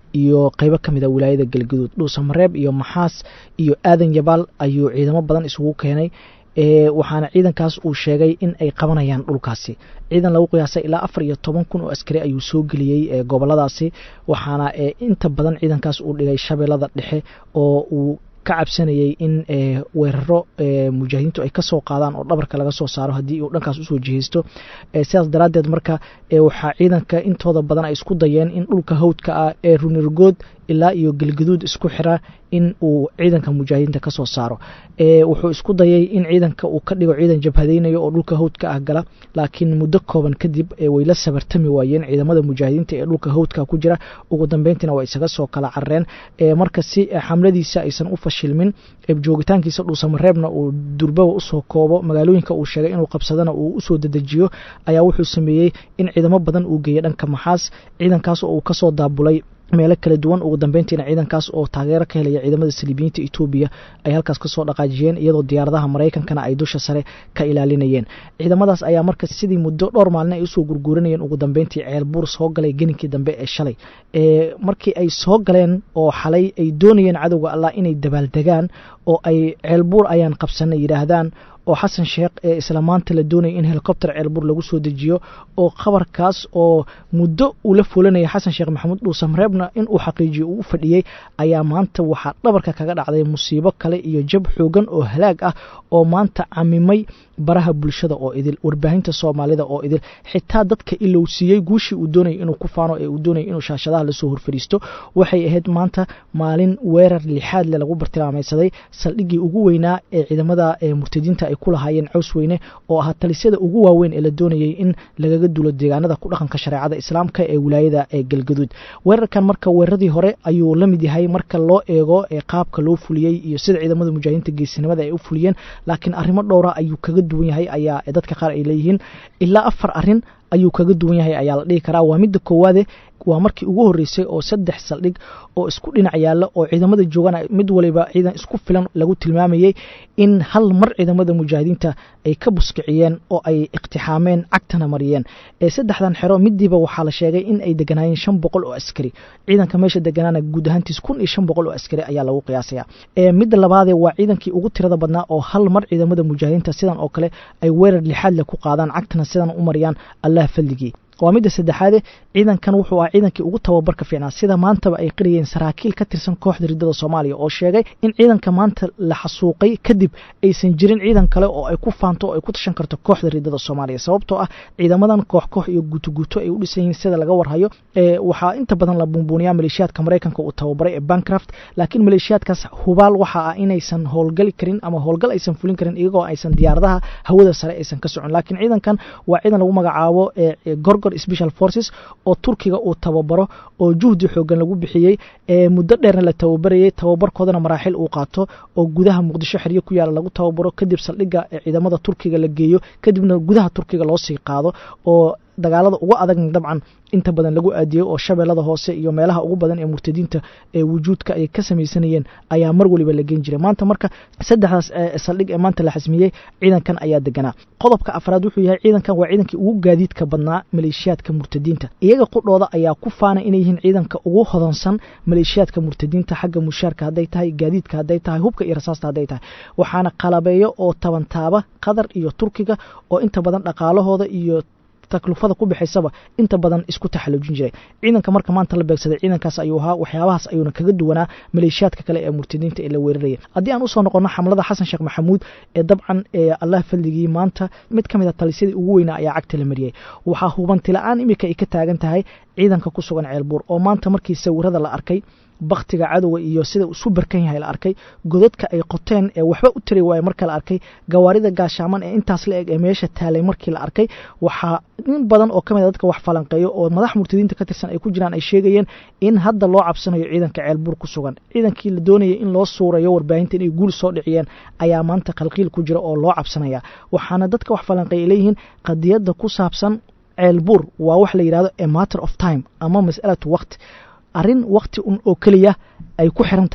iyo qeybo ka mid a wilaayada galgaduud dhuusamareeb iyo maxaas iyo aadan yabaal ayuu ciidamo badan isugu keenay waxaana ciidankaas uu sheegay in ay qabanayaan dhulkaasi ciidan lagu qiyaasay ilaa afar iyo toban kun oo askari ayuu soo geliyey goboladaasi waxaana inta badan ciidankaas uu dhigay shabeellada dhexe oo uu ka cabsanayay in weeraro mujaahidiintu ay kasoo qaadaan oo dhabarka laga soo saaro haddii uu dhankaas usoo jihaysto sidaas daraaddeed marka waxaa ciidanka intooda badan ay isku dayeen in dhulka hawdka ah ee runirgood ilaa iyo galgaduud isku xira in uu ciidanka mujaahidiinta kasoo saaro wuxuu isku dayay in ciidanka uu ka dhigo ciidan jabhadaynayo oo dhulka hawdka ah gala laakiin muddo kooban kadib way la sabartami waayeen ciidamada mujaahidiinta ee dhulka hawdka ku jira ugu dambeyntiina waa isaga soo kala carareen marka si xamladiisa aysan u fashilmin joogitaankiisa dhuusamareebna uu durbaba usoo koobo magaalooyinka uu sheegay inuu qabsadana uu usoo dedejiyo ayaa wuxuu sameeyey in ciidamo badan uu geeyey dhanka maxaas ciidankaas oo uu kasoo daabulay meelo kala duwan ugu dambeyntiina ciidankaas oo taageero ka helaya ciidamada saliibiyiinta etoobiya ay halkaas kasoo dhaqaajiyeen iyadoo diyaaradaha maraykankana ay dusha sare ka ilaalinayeen ciidamadaas ayaa marka sidii muddo dhowr maalin ay usoo gurguuranayeen ugu dambeyntii ceelbuur soo galay geninkii dambe ee shalay markii ay soo galeen oo xalay ay doonayeen cadowga allah inay dabaaldegaan oo ay ceelbuur ayaan qabsanay yidhaahdaan oo xasan sheekh ee isla maanta la doonaya in helikobter ceelbuur lagu soo dejiyo oo khabarkaas oo muddo uu la fulanaya xasan sheekh maxamuud dhuusamareebna in uu xaqiijiyo uu u fadhiyey ayaa maanta waxaa dhabarka kaga dhacday musiibo kale iyo jab xoogan oo halaag ah oo maanta camimay baraha bulshada oo idil warbaahinta soomaalida oo idil xitaa dadka ilowsiiyey guushii uu doonayay inuu ku faano ee uu doonayay inuu shaashadaha lasoo horfariisto waxay ahayd maanta maalin weerar lixaad le lagu bartilmaamaysaday saldhiggii ugu weynaa ee ciidamada murtadiinta ay ku lahaayeen caws weyne oo ahaa talisyada ugu waaweyn ee la doonayay in lagaga duulo deegaanada ku dhaqanka shareecada islaamka ee wilaayada ee galgaduud weerarkan marka weeraradii hore ayuu la mid yahay marka loo eego ee qaabka loo fuliyey iyo sida ciidamada mujaahidiinta geesinimada ay u fuliyeen laakiin arrimo dhowra ayuu kaga duwan yahay ayaa dadka qaar ay leeyihiin ilaa afar arin ayuu kaga duwan yahay ayaa la dhihi karaa waa midda koowaade waa markii ugu horreysay oo saddex saldhig oo isku dhinac yaalla oo ciidamada joogana mid waliba ciidan isku filan lagu tilmaamayey in hal mar ciidamada mujaahidiinta ay ka buskiciyeen oo ay iqtixaameen cagtana mariyeen saddexdan xero midiiba waxaa la sheegay in ay deganaayeen shan boqol oo askari ciidanka meesha deganaana guud ahaantiis kun iyo shan boqol oo askari ayaa lagu qiyaasaya midda labaadee waa ciidankii ugu tirada badnaa oo hal mar ciidamada mujaahidiinta sidan oo kale ay weerar lixaad leh ku qaadaan cagtana sidan u mariyaan allah falligii waa midda saddexaade ciidankan wuxuu ahaa ciidankii ugu tababarka fiicnaa sida maantaba ay qiriyeen saraakiil ka tirsan kooxda riddada soomaaliya oo sheegay in ciidanka maanta la xasuuqay kadib aysan jirin ciidan kale oo ay ku faanto oo ay ku tashan karto kooxda riddada soomaaliya sababtoo ah ciidamadan koox koox iyo guutoguuto ay u dhisan yihiin sida laga warhayo waxaa inta badan la buunbuuniyaa maleeshiyaadka maraykanka uu tababaray ee bancraft laakiin maleeshiyaadkaas hubaal waxa ah inaysan howlgali karin ama howlgal aysan fulin karin iyagoo aysan diyaaradaha hawada sare aysan ka socon laakiin ciidankan waa ciidan lagu magacaabo gorgor special forces oo turkiga uu tababaro oo juhdi xoogan lagu bixiyey ee muddo dheerna la tababarayay tababarkoodana maraaxil uu qaato oo gudaha muqdisho xeryo ku yaala lagu tababaro kadib saldhigga ciidamada turkiga la geeyo kadibna gudaha turkiga loo sii qaado oo dagaalada uga adagna dabcan inta badan lagu aadiyey oo shabeellada hoose iyo meelaha ugu badan ee murtadiinta ee wujuudka ay ka samaysanayeen ayaa mar waliba la geen jiray maanta marka saddexdaas saldhig ee maanta la xasmiyey ciidankan ayaa deganaa qodobka afraad wuxuu yahay ciidankan waa ciidankii ugu gaadiidka badnaa maleeshiyaadka murtadiinta iyaga qudhooda ayaa ku faana inay yihiin ciidanka ugu hodansan maleeshiyaadka murtadiinta xagga mushaarka hadday tahay gaadiidka hadday tahay hubka iyo rasaasta hadday tahay waxaana qalabeeyo oo tabantaaba qatar iyo turkiga oo inta badan dhaqaalahooda iyo taklufada ku bixaysaba inta badan isku taxalujin jiray ciidanka marka maanta la beegsaday ciidankaas ayuu ahaa waxyaabahaas ayuuna kaga duwanaa maleeshiyaadka kale ee murtadiinta ee la weeraraya haddii aan usoo noqono xamlada xasan sheekh maxamuud ee dabcan ee allah fadligii maanta mid ka mid a talisyadii ugu weynaa ayaa cagta la mariyey waxaa hubanti la-aan iminka ay ka taagan tahay ciidanka ku sugan ceelbuur oo maanta markii sawirada la arkay baktiga cadowga iyo sida isu barkan yahay la arkay godadka ay qoteen ee waxba u tari waaye marka la arkay gawaarida gaashaaman ee intaas la eg ee meesha taalay markii la arkay waxaa in badan oo kamid a dadka wax falanqeeyo oo madax murtadiinta ka tirsan ay ku jiraan ay sheegayeen in hadda loo cabsanayo ciidanka ceelbuur ku sugan ciidankii la doonayay in loo suurayo warbaahinta inay guul soo dhiciyeen ayaa maanta khalqiil ku jira oo loo cabsanaya waxaana dadka wax falanqeeya leeyihiin qadiyadda ku saabsan ceelbuur waa wax la yidhahdo a matter of time ama mas'alatu waqti arrin wakti un oo keliya ay ku xiran tahay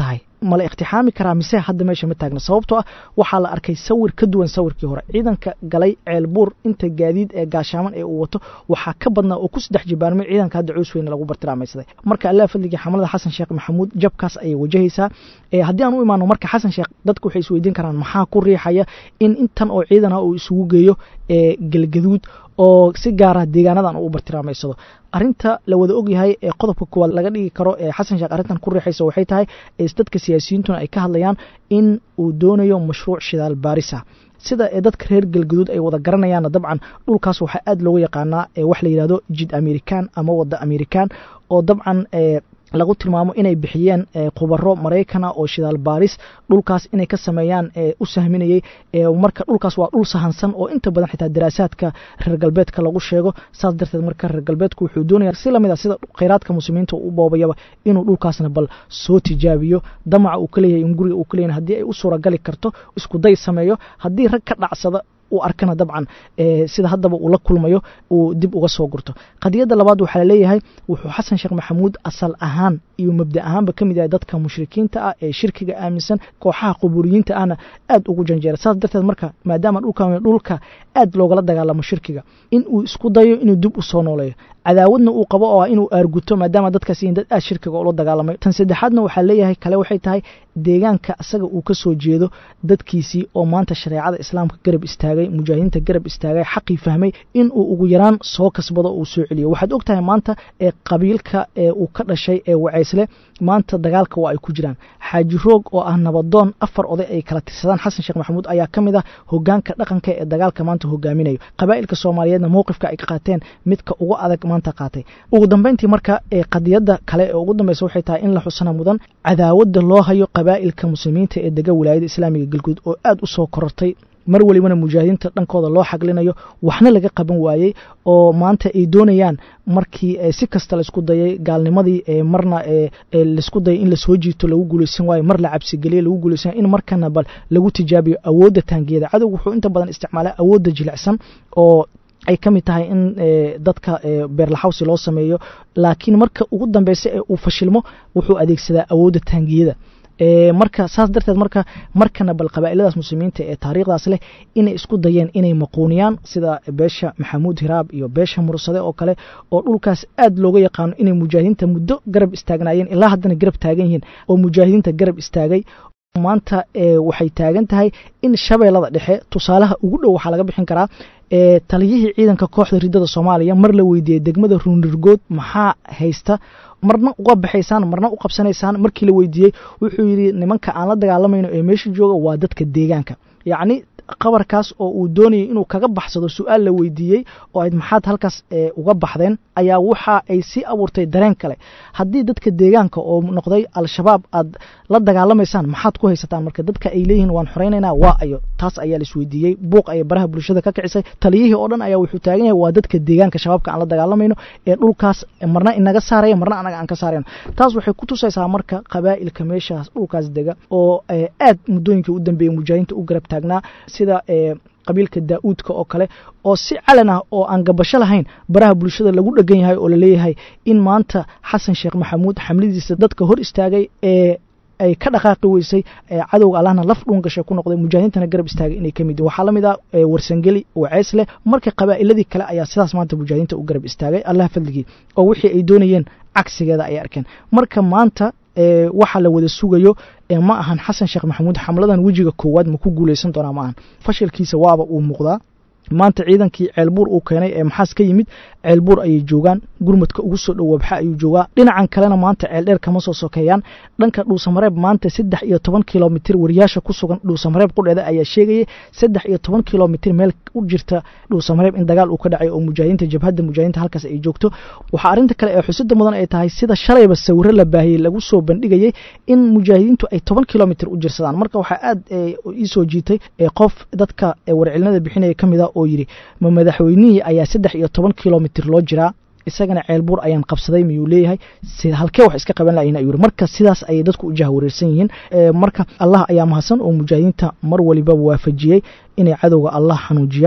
mala iqtixaami karaa mise hadda meesha ma taagna sababtoo ah waxaa la arkay sawir ka duwan sawirkii hore ciidanka galay ceelbuur inta gaadiid ee gaashaaman ee uu wato waxaa ka badnaa oo ku saddex jibaarmay ciidanka hadda cows weyne lagu bartilmaamaysaday marka allah fadligii xamalada xasan sheekh maxamuud jabkaas ayay wajahaysaa haddii aan u imaano marka xasan sheekh dadku waxay isweydiin karaan maxaa ku riixaya in intan oo ciidan ah uu isugu geeyo galgaduud oo si gaara deegaanadan uu bartilmaamaysado arinta la wada ogyahay ee qodobka kuwaad laga dhigi karo ee xasan sheekh arrintan ku riixaysa waxay tahay dadka siyaasiyiintuna ay ka hadlayaan in uu doonayo mashruuc shidaal baarisa sida ee dadka reer galgaduud ay wada garanayaanna dabcan dhulkaas waxaa aad looga yaqaanaa wax la yidhahdo jid american ama wadda american oo dabcan lagu tilmaamo inay bixiyeen khubaro maraykana oo shidaal baaris dhulkaas inay ka sameeyaan u sahminayey marka dhulkaas waa dhul sahansan oo inta badan xitaa daraasaadka reer galbeedka lagu sheego saas darteed marka reer galbeedku wuxuu doonaya si lamid a sida kheyraadka muslimiinta u boobayaba inuu dhulkaasna bal soo tijaabiyo damaca uu ka leeyahay in guriga uu ka leeyahay haddii ay u suuragali karto isku day sameeyo haddii rag ka dhacsada uu arkana dabcan sida haddaba uu la kulmayo uu dib uga soo gurto qadiyadda labaad waxaa laleeyahay wuxuu xasan sheekh maxamuud asal ahaan iyo mabda ahaanba ka mid yahay dadka mushrikiinta ah ee shirkiga aaminsan kooxaha qubuuriyiinta ahna aad ugu janjeera saas darteed marka maadaama dhulka dhulka aad loogala dagaalamo shirkiga in uu isku dayo inuu dib u soo nooleeyo cadaawadna uu qabo oo ah inuu aarguto maadaama dadkaas yihiin dad aad shirkiga ula dagaalamay tan saddexaadna waxaa leeyahay kale waxay tahay deegaanka asaga uu ka soo jeedo dadkiisii oo maanta shareecada islaamka garab istaagay mujaahidiinta garab istaagay xaqii fahmay in uu ugu yaraan soo kasbado uu soo celiyo waxaad og tahay maanta ee qabiilka ee uu ka dhashay ee wacaysle maanta dagaalka waa ay ku jiraan xaaji roog oo ah nabadoon afar oday ay kala tirsadaan xasan sheekh maxamuud ayaa ka mid ah hogaanka dhaqanka ee dagaalka maanta hogaaminayo qabaa'ilka soomaaliyeedna mowqifka ay qaateen midka ugu adag maanta qaatay ugu dambeyntii marka ee qadiyadda kale ee ugu dambeysa waxay tahay in la xusana mudan cadaawadda loo hayo qabaa'ilka muslimiinta ee dega wilaayada islaamiga galguud oo aad u soo korortay mar welibana mujaahidiinta dhankooda loo xaglinayo waxna laga qaban waayey oo maanta ay doonayaan markii si kasta laisku dayay gaalnimadii marna laisku dayay in lasoo jiito lagu guulaysan waayo mar la cabsigeliye lagu guulaysan in markana bal lagu tijaabiyo awoodda taangiyada cadowga wuxuu inta badan isticmaalaa awoodda jilicsan oo ay ka mid tahay in dadka beerlaxawsi loo sameeyo laakiin marka ugu dambeysa ee uu fashilmo wuxuu adeegsadaa awoodda taangiyada marka saas darteed marka markana bal qabaa'iladaas muslimiinta ee taariikhdaas leh inay isku dayeen inay maquuniyaan sida beesha maxamuud hiraab iyo beesha mursade oo kale oo dhulkaas aad looga yaqaano inay mujaahidiinta muddo garab istaagnaayeen ilaa haddana garab taagan yihiin oo mujaahidiinta garab istaagay maanta waxay taagan tahay in shabeellada dhexe tusaalaha ugu dhow waxaa laga bixin karaa taliyihii ciidanka kooxda ridada soomaaliya mar la weydiiyey degmada ruunirgood maxaa haysta marna uga baxaysaan marna u qabsanaysaan markii la weydiiyey wuxuu yidhi nimanka aan la dagaalamayno ee meesha jooga waa dadka deegaanka yacni qabarkaas oo uu doonayay inuu kaga baxsado su-aal la weydiiyey oo ayd maxaad halkaas uga baxdeen ayaa waxa ay sii abuurtay dareen kale haddii dadka deegaanka oo noqday al-shabaab aad la dagaalamaysaan maxaad ku haysataan marka dadka ay leeyihiin waan xoraynaynaa waa ayo taas ayaa la isweydiiyey buuq ayay baraha bulshada ka kicisay taliyihii oo dhan ayaa wuxuu taagan yahay waa dadka deegaanka shabaabka aan la dagaalamayno ee dhulkaas marna inaga saaraya marna anaga aan ka saarayno taas waxay ku tusaysaa marka qabaa'ilka meeshaas dhulkaas dega oo aad muddooyinkii u dambeeyey mujaahidiinta u garab taagnaa sida qabiilka daa'uudka oo kale oo si calan ah oo aan gabasho lahayn baraha bulshada lagu dhegan yahay oo laleeyahay in maanta xasan sheekh maxamuud xamladiisa dadka hor istaagay ee ay ka dhaqaaqi weysay cadowga allahna laf dhuun gashay ku noqday mujaahidiintana garab istaagay inay ka mid yihin waxaa la mid ah warsangeli waceys leh marka qabaa'iladii kale ayaa sidaas maanta mujaahidiinta u garab istaagay allah fadligii oo wixii ay doonayeen cagsigeeda ay arkeen marka maanta waxaa la wada sugayo ma ahan xasan sheekh maxamuud xamladan wejiga koowaad ma ku guulaysan doonaa ma ahan fashilkiisa waaba uu muuqdaa maanta ciidankii ceelbuur uu keenay ee maxaas ka yimid ceelbuur ayay joogaan gurmadka ugu soo dhow wabxa ayuu joogaa dhinacan kalena maanta ceeldheer kama soo sokeeyaan dhanka dhuusamareeb maanta saddex iyo toban kilomitir wariyaasha ku sugan dhuusamareeb qudheeda ayaa sheegayay saddex iyo toban kilomitir meel u jirta dhuusamareeb in dagaal uu ka dhacay oo mujaahidiinta jabhadda mujaahidiinta halkaas ay joogto waxaa arrinta kale ee xusida mudan ay tahay sida shalayba sawiro la baahiyey lagu soo bandhigayay in mujaahidiintu ay toban kilomitir u jirsadaan marka waxaa aad iisoo jiitay qof dadka warcelinada bixinaya ka mid a oo yidhi ma madaxweynihii ayaa saddex iyo toban kilomitir loo jiraa isagana ceelbuur ayaan qabsaday miyuu leeyahay halkee wax iska qaban lahayn ayuu yiri marka sidaas ayay dadku u jahwareersan yihiin marka allah ayaa mahadsan oo mujaahidiinta mar waliba waafajiyey inay cadowga allah xanuujiyaan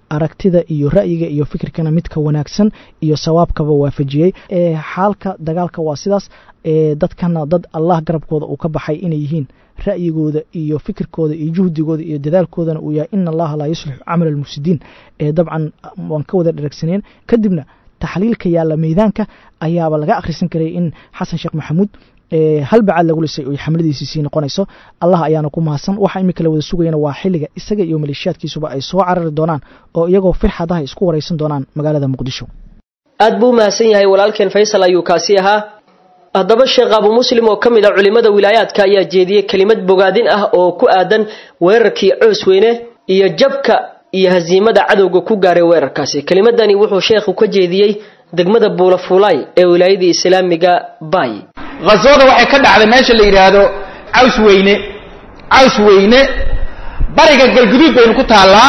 aragtida iyo ra'yiga iyo fikirkana midka wanaagsan iyo sawaabkaba waafajiyey xaalka dagaalka waa sidaas dadkana dad allah garabkooda uu ka baxay inay yihiin ra'yigooda iyo fikirkooda iyo juhdigooda iyo dadaalkoodana uu yahay ina allaha laa yuslixu camal almufsidiin ee dabcan waan ka wada dheragsaneen kadibna taxliilka yaalla meydaanka ayaaba laga akhrisan karay in xasan sheekh maxamuud hal bacaad lagu lisay oy xamladiisii sii noqonayso allah ayaana ku mahadsan waxa imika la wada sugayana waa xilliga isaga iyo maleeshiyaadkiisuba ay soo carari doonaan oo iyagoo firxadaha isku waraysan doonaan magaalada muqdisho aad buu u mahadsan yahay walaalkeen faysal ayuu kaasi ahaa haddaba sheekh abu muslim oo ka mid a culimmada wilaayaadka ayaa jeediyey kelimad bogaadin ah oo ku aadan weerarkii coos weyne iyo jabka iyo hasiimada cadowga ku gaaray weerarkaasi kelimadani wuxuu sheekhu ka jeediyey degmada buulafuulaay ee wilaayadii islaamiga bay khaswada waxay ka dhacday meesha la yidhaahdo caws weyne caws weyne bariga galguduud baynu ku taallaa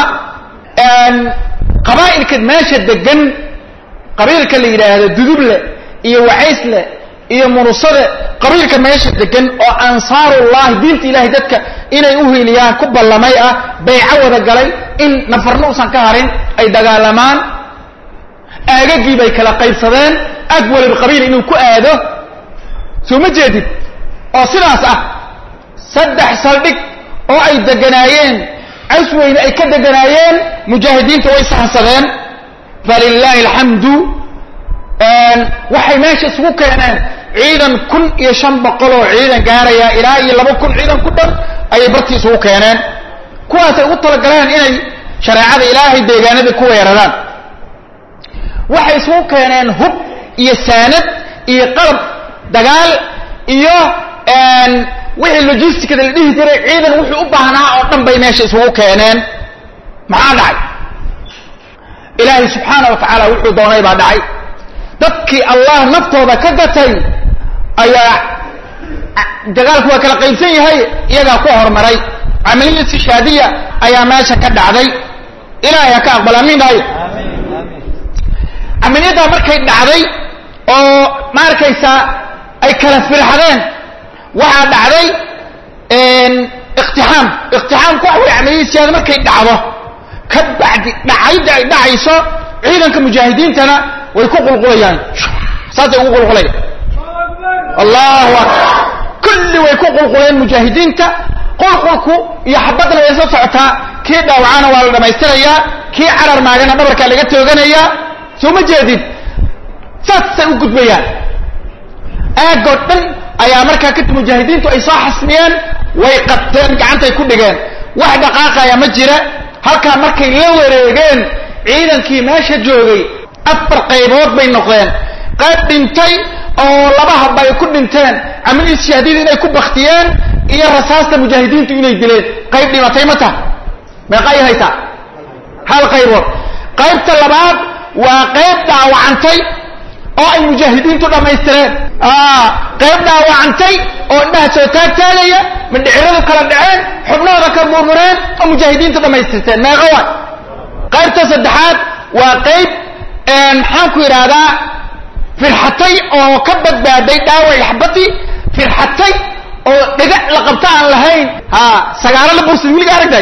qabaa'ilka meesha degan qabiilka la yidhaahdo duduble iyo wacaysle iyo murusade qabiilka meesha degan oo ansaarullahi diinta ilahay dadka inay u hiiliyaan ku ballamay ah bayco wada galay in nafarna usan ka harin ay dagaalamaan aagagii bay kala qaybsadeen ag waliba qabiil inuu ku aado soo ma jeedid oo sidaas ah saddex saldhig oo ay deganaayeen casweyne ay ka deganaayeen mujaahidiinta way sahansadeen falilaahi alxamdu waxay meesha isugu keeneen ciidan kun iyo shan boqol oo ciidan gaaraya ilaa iyo laba kun ciidan ku dhan ayay bartii isugu keeneen kuwaasay ugu talagaleen inay shareecada ilaahay deegaanada ku weeraraan waxay isugu keeneen hub iyo saanad iyo qalab dagaal iyo wixii logisticada la dhihi jiray ciidan wuxuu u baahnaa oo dhan bay meesha isugu keeneen maxaa dhacay ilaahay subxaana wa tacaala wuxuu doonay baa dhacay dadkii allah naftooda ka gatay ayaa dagaalku waa kala qaybsan yahay iyagaa ku horumaray camaliya sishaadiya ayaa meesha ka dhacday ilaahay ha ka aqbal amiin dhaayo camaliyaddaa markay dhacday oo ma arkaysaa ay kala firxadeen waxaa dhacday iktixaam iktixaamku waxa wey camaliyada siyaada markay dhacdo ka bacdi dhacayda ay dhacayso ciidanka mujaahidiintana way ku qulqulayaan saasay ugu qulqulayaan allahu akbar kulli way ku qulquleen mujaahidiinta qulqulku iyo xabadna way soo socotaa kii dhaawacana waa la dhammaystirayaa kii carar maagana dhabarkaa laga tooganayaa soo ma jeedid saasay u gudbayaan aagoo dhan ayaa markaa kadib mujaahidiintu ay soo xasmiyeen way qabteen gacantay ku dhigeen wax dhaqaaqaya ma jira halkaa markay la wareegeen ciidankii meesha joogay afar qaybood bay noqdeen qayb dhintay oo laba habba ay ku dhinteen camalii shahaadida inay ku baktiyeen iyo rasaasta mujaahidiintu inay dileen qayb dhimatay ma taha meeqa ay haytaa hal qaybood qaybta labaad waa qayb dhaawacantay oo ay mujaahidiintu dhammaystireen qayb dhaawacantay oo indhaha soo taagtaagaya madhiciradu kala dhaceen xubnahooda ka murmureen oo mujaahidiintu dhammaystirteen meeqa waay qaybta saddexaad waa qayb maxaan ku yidhaahdaa firxatay oo ka badbaaday dhaawac xabadii firxatay oo dhigac la qabta aan lahayn ha sagaalo la bursid wiliga aragtay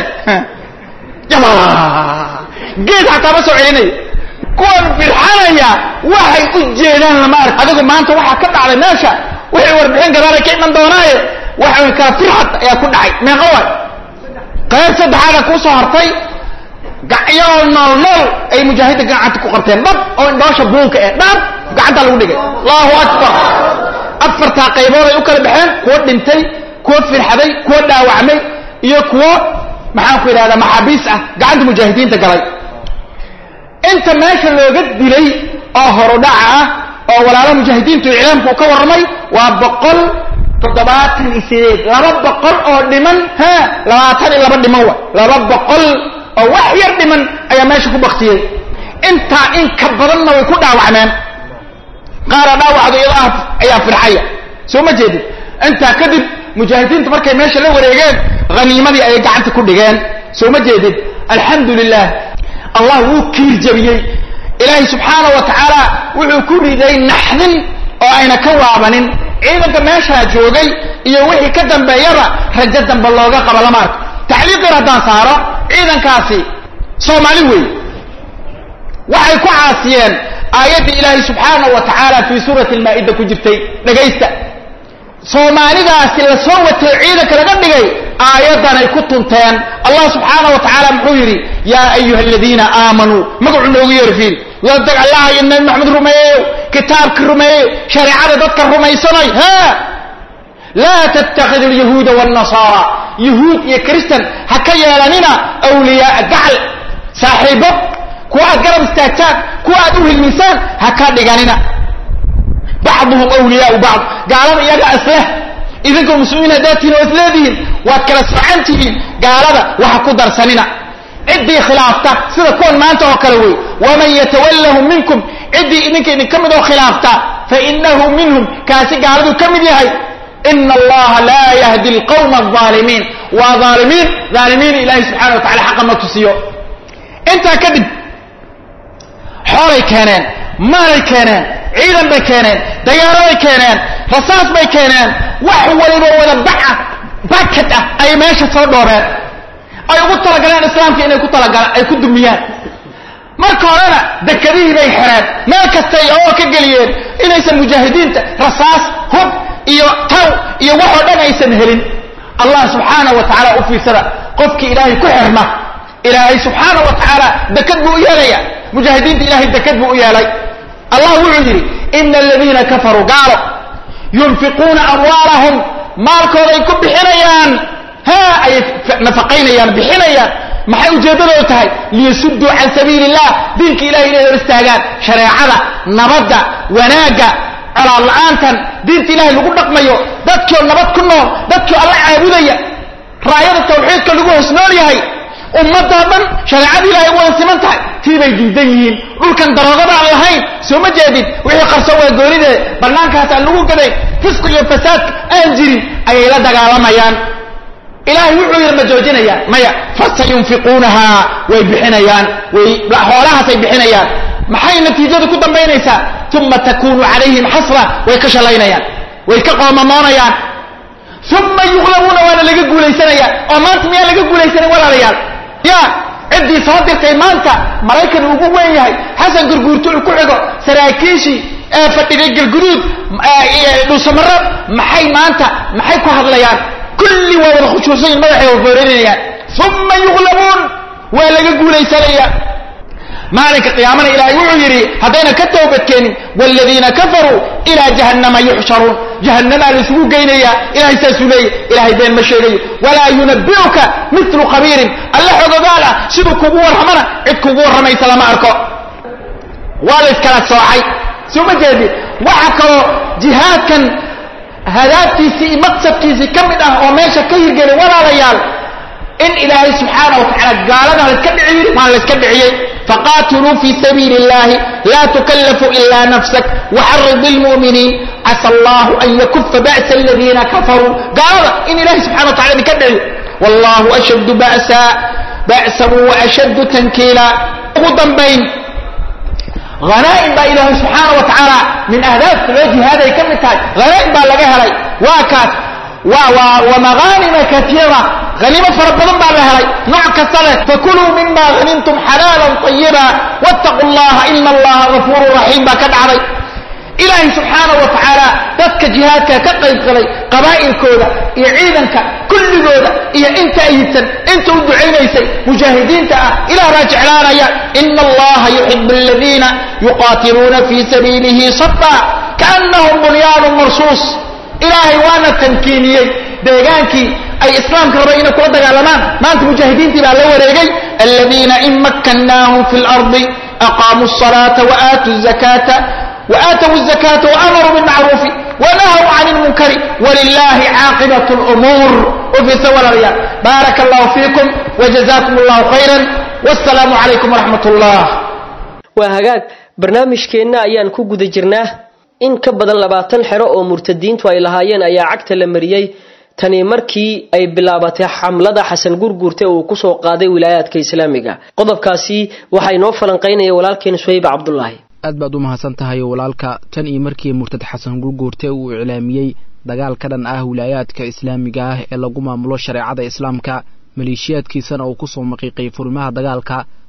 geed xataa ma soo celinayo kuwan firxanaya waxay u jeedaan lama ark adigu maanta waxaa ka dhacday meesha wixii warbixin gadaala ka iman doonaaye waxa kala firxad ayaa ku dhacay meeqa waay qayb saddexaada kuu soo hartay gacyoo nool nool ay mujaahidda gacanta ku qabteen dhab oo indhoosha buunka eh dhab gacanta lagu dhigay allahu akbar afartaa qaybood ay u kala baxeen kuwo dhintay kuwo firxaday kuwo dhaawacmay iyo kuwo maxaan ku yidhahdaa maxaabiis ah gacanta mujaahidiinta galay inta meesha looga dilay oo horudhaca ah oo walaalaha mujaahidiintu iclaamku uu ka warramay waa boqol toddobaatan iyo sideed laba boqol oo dhiman ha labaatan iyo laba dhiman wa laba boqol oo wax yar dhiman ayaa meesha ku baktiyey intaa in ka badanna way ku dhaawacmeen qaara dhaawacdu iyado ah ayaa firxaya soo ma jeedid intaa kadib mujaahidiintu markay meesha la wareegeen haniimadii ayay gacanta ku dhigeen soo ma jeedid alxamdu lilah allah wuu kiir jabiyey ilaahay subxaana wa tacaala wuxuu ku riday naxdin oo ayna ka waabanin ciidanka meeshaa joogay iyo wixii ka dambeeyaba rajo dambe looga qaba lama arko tacliiqin haddaan saaro ciidankaasi soomaali weeye waxay ku caasiyeen aayaddii ilaahay subxaanahu wa tacaala fii suurati almaa'ida ku jirtay dhegaysta soomaalidaasi la soo watay ciidanka laga dhigay aayaddanay ku tunteen allah subxaana wa tacaala muxuu yidhi yaa ayuha aladiina aamanuu magacuu noogu yeeri fiil wadag allah iyo nabi maxamed rumeeyeyo kitaabka rumeeyeyo shareecada dadka rumaysanay ha laa tattakidu alyahuuda waannasaara yahuud iyo kristan ha ka yeelanina awliyaaa gacal saaxiibo kuwa aad garab istaagtaan kuwa aad u hilmisaan ha ka dhiganina bacduhum awliyaau bacd gaalada iyaga isleh idinkoo muslimiin haddaad tihiin oo isleedihiin waad kala soocan tihiin gaalada waxa ku darsanina ciddii khilaafta sida kuwan maanta oo kale wey waman yatawallahu minkum ciddii idinka idinka mid oo khilaafta fainahu minhum kaasi gaaladuu ka mid yahay ina allaha laa yahdi alqawma alaalimiin waa aalimiin aalimiin ilaahay subxana wa tacala xaqa ma tusiyo intaa kadib xoolay keeneen maalay keeneen ciidan bay keeneen dagaaladay keeneen rasaas bay keeneen wax waliba wada baca bakad ah ay meesha soo dhoobeen ay ugu talagaleen islaamka inay ku talagalaan ay ku dumiyaan marka horena dekadihii bay xereen meel kastay oo ka geliyeen inaysan mujaahidiinta rasaas hub iyo taw iyo waxoo dhan aysan helin allah subxaana wa tacaala u fiirsada qofkii ilaahay ku xirma ilaahay subxaana wa tacaala dekad buu u yeelaya mujaahidiinta ilahay dekad buu u yeelay allah wuxuu yidhi ina aladiina kafaruu gaalo yunfiquuna amwaalahum maalkooday ku bixinayaan ha ayay nafaqaynayaan bixinayaan maxay ujeeddadoodu tahay liyasudduu can sabiili illah diinka ilahay inay hor istaagaan shareecada nabadda wanaagga colaad la-aantan diinta ilahay lagu dhaqmayo dadkioo nabad ku nool dadkioo alla caabudaya raayada tawxiidka lagu hoos nool yahay ummadoo dhan shareecada ilahay u wada siman tahay tii bay diidan yihiin dhulkan daroogada aan lahayn soo ma jeedid wixii qarso waa goonidee bannaankaas aan lagu gaday fisqi iyo fasaadka aan jirin ayay la dagaalamayaan ilaahay wuxuu yidhi ma joojinayaan maya fasayunfiquunahaa way bixinayaan way xoolahaasay bixinayaan maxay natiijadu ku dambaynaysaa uma takunu calayhim xasra way ka shalaynayaan way ka qoomamoonayaan uma yuqlabuuna waana laga guulaysanayaan oo maanta miyaan laga guulaysanin walaalayaal ya ciddii soo dirtay maanta maraykan ugu weyn yahay xasan gurguurtu uu ku xigo saraakiishii ee fadhigay galguduud dhuusamaro maxay maanta maxay ku hadlayaan kulli waa wada khushuusayin madaxay wafoorinayaan uma yuqlabuun waa laga guulaysanaya maalinka qiyaamana ilaahay wuxuu yidhi haddayna ka toobadkeenin waaladiina kafaruu ilaa jahannama yuxsharuun jahannamaa la isugu geynayaa ilahay saasuu leeyay ilahay been ma sheegayo walaa yunabi'uka mitlu khabiirin alle xogogaal ah siduu kugu warramana cid kugu warramaysa lama arko waa la iskala soocay soo ma jeedi waxa kaloo jihaadkan hadaaftiisii iyo maqsadkiisii ka mid ah oo meesha ka hirgelay walaalayaal in ilaahay subxaana wa tacaala gaalada layska dhici yiri waana layska dhiciyey faqaatiluu fii sabiili اllahi laa tukallafu ila nafsak waxarid lmu'miniin casa allahu an yakufa ba'sa aladiina kafaruu gaalada in ilahay subxana wa tacala idinka dhiciyo wallahu ashaddu ba'sa ba'san waashaddu tankiila ugu dambayn hanaa'im baa ilaahay subxaana wa tacaala min ahdaafta loo jihaaday ka mid tahay hanaa'im baa laga helay waa kaas ومغانم كثيرة غنيمة فربنا بقى لها نوع كسلة فكلوا مما غنمتم حلالا طيبا واتقوا الله إن الله غفور رحيم بقى كدعري إلهي سبحانه وتعالى تدك جهادك كقيب قلي قبائل كودا يعيدنك كل كودا إيا انت أيتن انت ودعين أيسي مجاهدين تأه إلى راجع لنا يا إن الله يحب الذين يقاتلون في سبيله صفا كأنهم بنيان مرصوص ilaahay waana tamkiiniyey deegaankii ay islaamka rabay inay kula dagaalamaan maanta mujaahidiintii baa la wareegay aladiina in makkannaahum fi lardi aqaamuu الصalaata waatuu zakata waaatow الzakata waamaruu bilmacruufi wanahaw can اlmunkari walilahi caaqibaة اlumuur ufiisa walaalayaal baaraka allahu fiikum wajazakum allahu khayra wasalaamu calaykum waraxmat اllah waa hagaag barnaamijkeenna ayaan ku guda jirnaa in ka badan labaatan xero oo murtadiintu ay lahaayeen ayaa cagta la mariyey tani markii ay bilaabatay xamlada xasan gurguurte uu kusoo qaaday wilaayaadka islaamiga qodobkaasi waxaa inoo falanqaynaya walaalkeen suhayb cabdulaahi aad baad u mahadsan tahay walaalka tan iyo markii murtad xasan gurguurte uu iclaamiyey dagaal ka dhan ah wilaayaadka islaamiga ah ee lagu maamulo shareecada islaamka maleeshiyaadkiisana uu kusoo maqiiqay furimaha dagaalka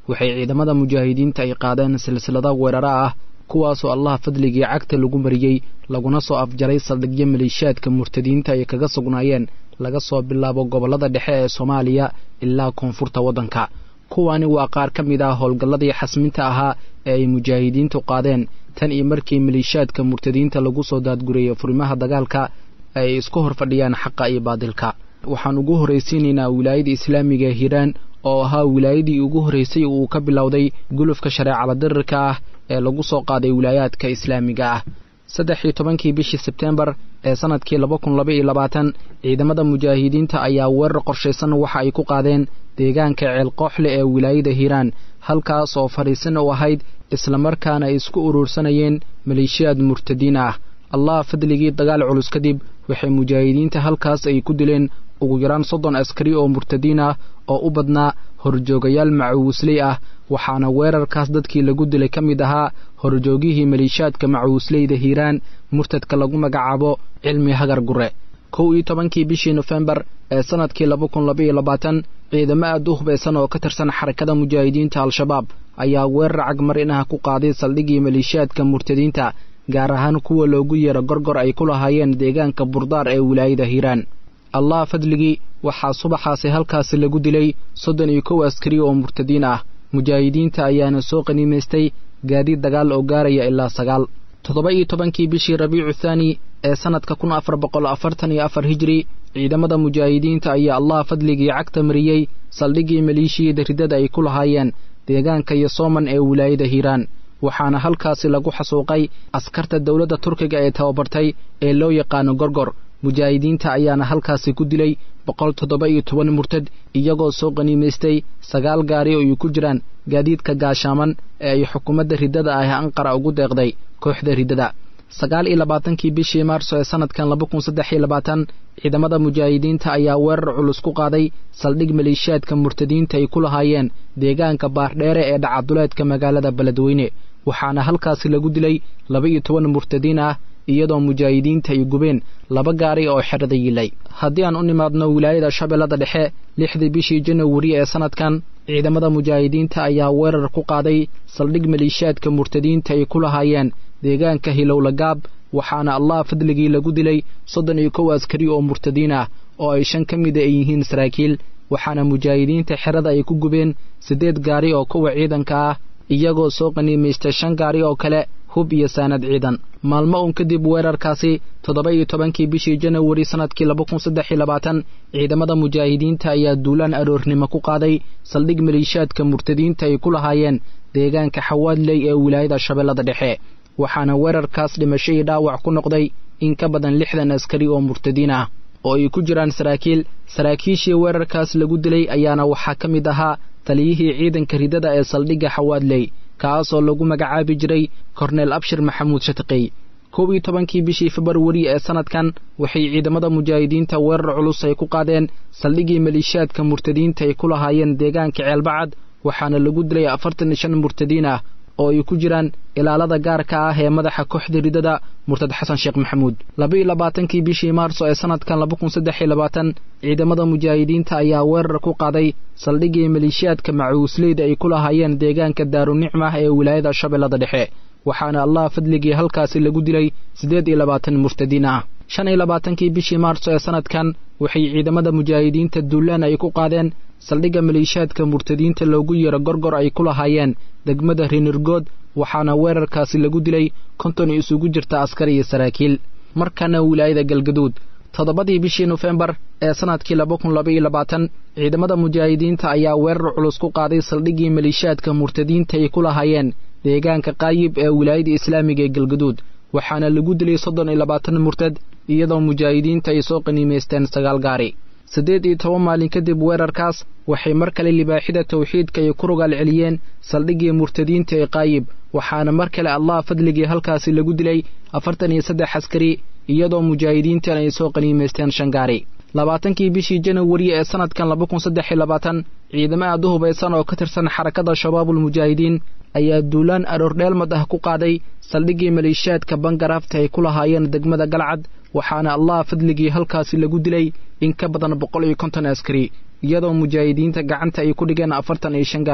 waxay ciidamada mujaahidiinta ay qaadeen silsilada weeraro ah kuwaasoo allah fadligii cagta lagu mariyey laguna soo afjaray saldhigyo maleeshiyaadka murtadiinta ay kaga sugnaayeen laga soo bilaabo gobollada dhexe ee soomaaliya ilaa koonfurta waddanka kuwani waa qaar ka mid ah howlgalladii xasminta ahaa ee ay mujaahidiintu qaadeen tan iyo markii maleeshiyaadka murtadiinta lagu soo daadgurayay furimaha dagaalka ay isku hor fadhiyaan xaqa iyo baadilka waxaan ugu horraysiinaynaa wilaayada islaamiga hiiraan oo ahaa wilaayadii ugu horraysay uu ka bilowday gulufka shareecala dirirka ah ee lagu soo qaaday wilaayaadka islaamiga ah saddex iyo tobankii bishii sebteembar ee sanadkii laba kun laba iyo labaatan ciidamada mujaahidiinta ayaa weerar qorshaysan waxa ay ku qaadeen deegaanka ceelqooxle ee wilaayada hiiraan halkaas oo fadhiisan u ahayd islamarkaana ay isku uruursanayeen maleeshiyaad murtadiin ah allah fadligii dagaal culus kadib waxay mujaahidiinta halkaas ay ku dileen ugu yaraan soddon askari oo murtadiin ah oo u badnaa horjoogayaal macuusley ah waxaana weerarkaas dadkii lagu dilay ka mid ahaa horjoogihii maleeshiyaadka macuusleyda hiiraan murtadka lagu magacaabo cilmi hagar gure kow iyo tobankii bishii nofembar ee sanadkii laba kun laba iyo labaatan ciidamo aad u hubaysan oo ka tirsan xarakada mujaahidiinta al-shabaab ayaa weerar cagmarinaha ku qaaday saldhigii maleeshiyaadka murtadiinta gaar ahaan kuwa loogu yeero gorgor ay ku lahaayeen deegaanka burdaar ee wilaayada hiiraan allah fadligii waxaa subaxaasi halkaasi lagu dilay soddon iyo kow askari oo murtadiin ah mujaahidiinta ayaana soo qaniimaystay gaadiid dagaal oo gaaraya ilaa sagaal toddoba iyo tobankii bishii rabiicu thaani ee sannadka kun afar boqol afartan iyo afar hijiri ciidamada mujaahidiinta ayaa allah fadligii cagta mariyey saldhiggii maleeshiyada riddada ay ku lahaayeen deegaanka iyo sooman ee wilaayada hiiraan waxaana halkaasi lagu xasuuqay askarta dowladda turkiga ee tababartay ee loo yaqaano gorgor mujaahidiinta ayaana halkaasi ku dilay boqol toddoba iyo toban murtad iyagoo soo qaniimaystay sagaal gaari oo ay ku jiraan gaadiidka gaashaaman ee ay xukuumadda riddada ah anqara ugu deeqday kooxda riddada sagaal iyo labaatankii bishii maarso ee sanadkan laba kun saddex iyo labaatan ciidamada mujaahidiinta ayaa weerar culus ku qaaday saldhig maleeshiyaadka murtadiinta ay ku lahaayeen deegaanka baardheere ee dhacaduleedka magaalada beledweyne waxaana halkaasi lagu dilay laba iyo toban murtadiin ah iyadoo mujaahidiinta ay gubeen laba gaari oo xerada yilay haddii aan u nimaadno wilaayada shabeellada dhexe lixdii bishii janawari ee sanadkan ciidamada mujaahidiinta ayaa weerar ku qaaday saldhig maleeshiyaadka murtadiinta ay ku lahaayeen deegaanka hilowlagaab waxaana allah fadligii lagu dilay soddon iyo kow askari oo murtadiin ah oo ay shan ka mida ay yihiin saraakiil waxaana mujaahidiinta xerada ay ku gubeen siddeed gaari oo kuwa ciidanka ah iyagoo soo qaniimaystay shan gaari oo kale hub iyo saanad ciidan maalmo uun kadib weerarkaasi toddoba iyo tobankii bishii janawari sannadkii laba kun saddex iyo labaatan ciidamada mujaahidiinta ayaa duulaan aroornimo ku qaaday saldhig maleeshiyaadka murtadiinta ay ku lahaayeen deegaanka xawaadley ee wilaayada shabeellada dhexe waxaana weerarkaas dhimasho iyo dhaawac ku noqday in ka badan lixdan askari oo murtadiin ah oo ay ku jiraan saraakiil saraakiishii weerarkaas lagu dilay ayaana waxaa ka mid ahaa taliyihii ciidanka ridada ee saldhigga xawaadley kaasoo lagu magacaabi jiray korneel abshir maxamuud shatiqey kow iyo tobankii bishii februari ee sanadkan waxay ciidamada mujaahidiinta weerar culus ay ku qaadeen saldhiggii maleeshiyaadka murtadiinta ay ku lahaayeen deegaanka ceelbacad waxaana lagu dilay afartan iyo shan murtadiin ah oo ay ku jiraan ilaalada gaarka ah ee madaxa kooxda ridada murtad xasan sheekh maxamuud laba iyo labaatankii bishii maarso ee sanadkan laba kun saddex iyo labaatan ciidamada mujaahidiinta ayaa weerar ku qaaday saldhiggii maleeshiyaadka macuusleyda ay ku lahaayeen deegaanka daarunicma ee wilaayada shabeellada dhexe waxaana allah fadligii halkaasi lagu dilay siddeed iyo labaatan murtadiin ah shan iyo labaatankii bishii maarso ee sanadkan waxay ciidamada mujaahidiinta duulaan ay ku qaadeen saldhigga maleeshiyaadka murtadiinta loogu yeero gorgor ay ku lahaayeen degmada rinirgood waxaana weerarkaasi lagu dilay konton isugu jirta askar iyo saraakiil markana wilaayada galgaduud toddobadii bishii nofembar ee sanadkii laba kun laba iyo labaatan ciidamada mujaahidiinta ayaa weerar culus ku qaaday saldhiggii maleeshiyaadka murtadiinta ay ku lahaayeen deegaanka qaayib ee wilaayada islaamiga ee galgaduud waxaana lagu dilay soddon iyo labaatan murtad iyadoo mujaahidiinta ay soo qaniimaysteen sagaal gaari siddeed iyo toban maalin kadib weerarkaas waxay mar kale libaaxida tawxiidka ay ku rogaal celiyeen saldhiggii murtadiinta ee qaayib waxaana mar kale allah fadligii halkaasi lagu dilay afartan iyo saddex askari iyadoo mujaahidiintan ay soo qaniimaysteen shan gaari labaatankii bishii janawari ee sanadkan laba kun saddex iyo labaatan ciidamo aad u hubaysan oo ka tirsan xarakada shabaabulmujaahidiin ayaa duulaan aroordheelmad ah ku qaaday saldhiggii maleeshiyaadka bangaraafta ay ku lahaayeen degmada galcad waxaana allah fadligii halkaasi lagu dilay in ka badan boqol iyo konton askari iyadoo mujaahidiinta gacanta ay ku dhigeen afartan iyo shan gaari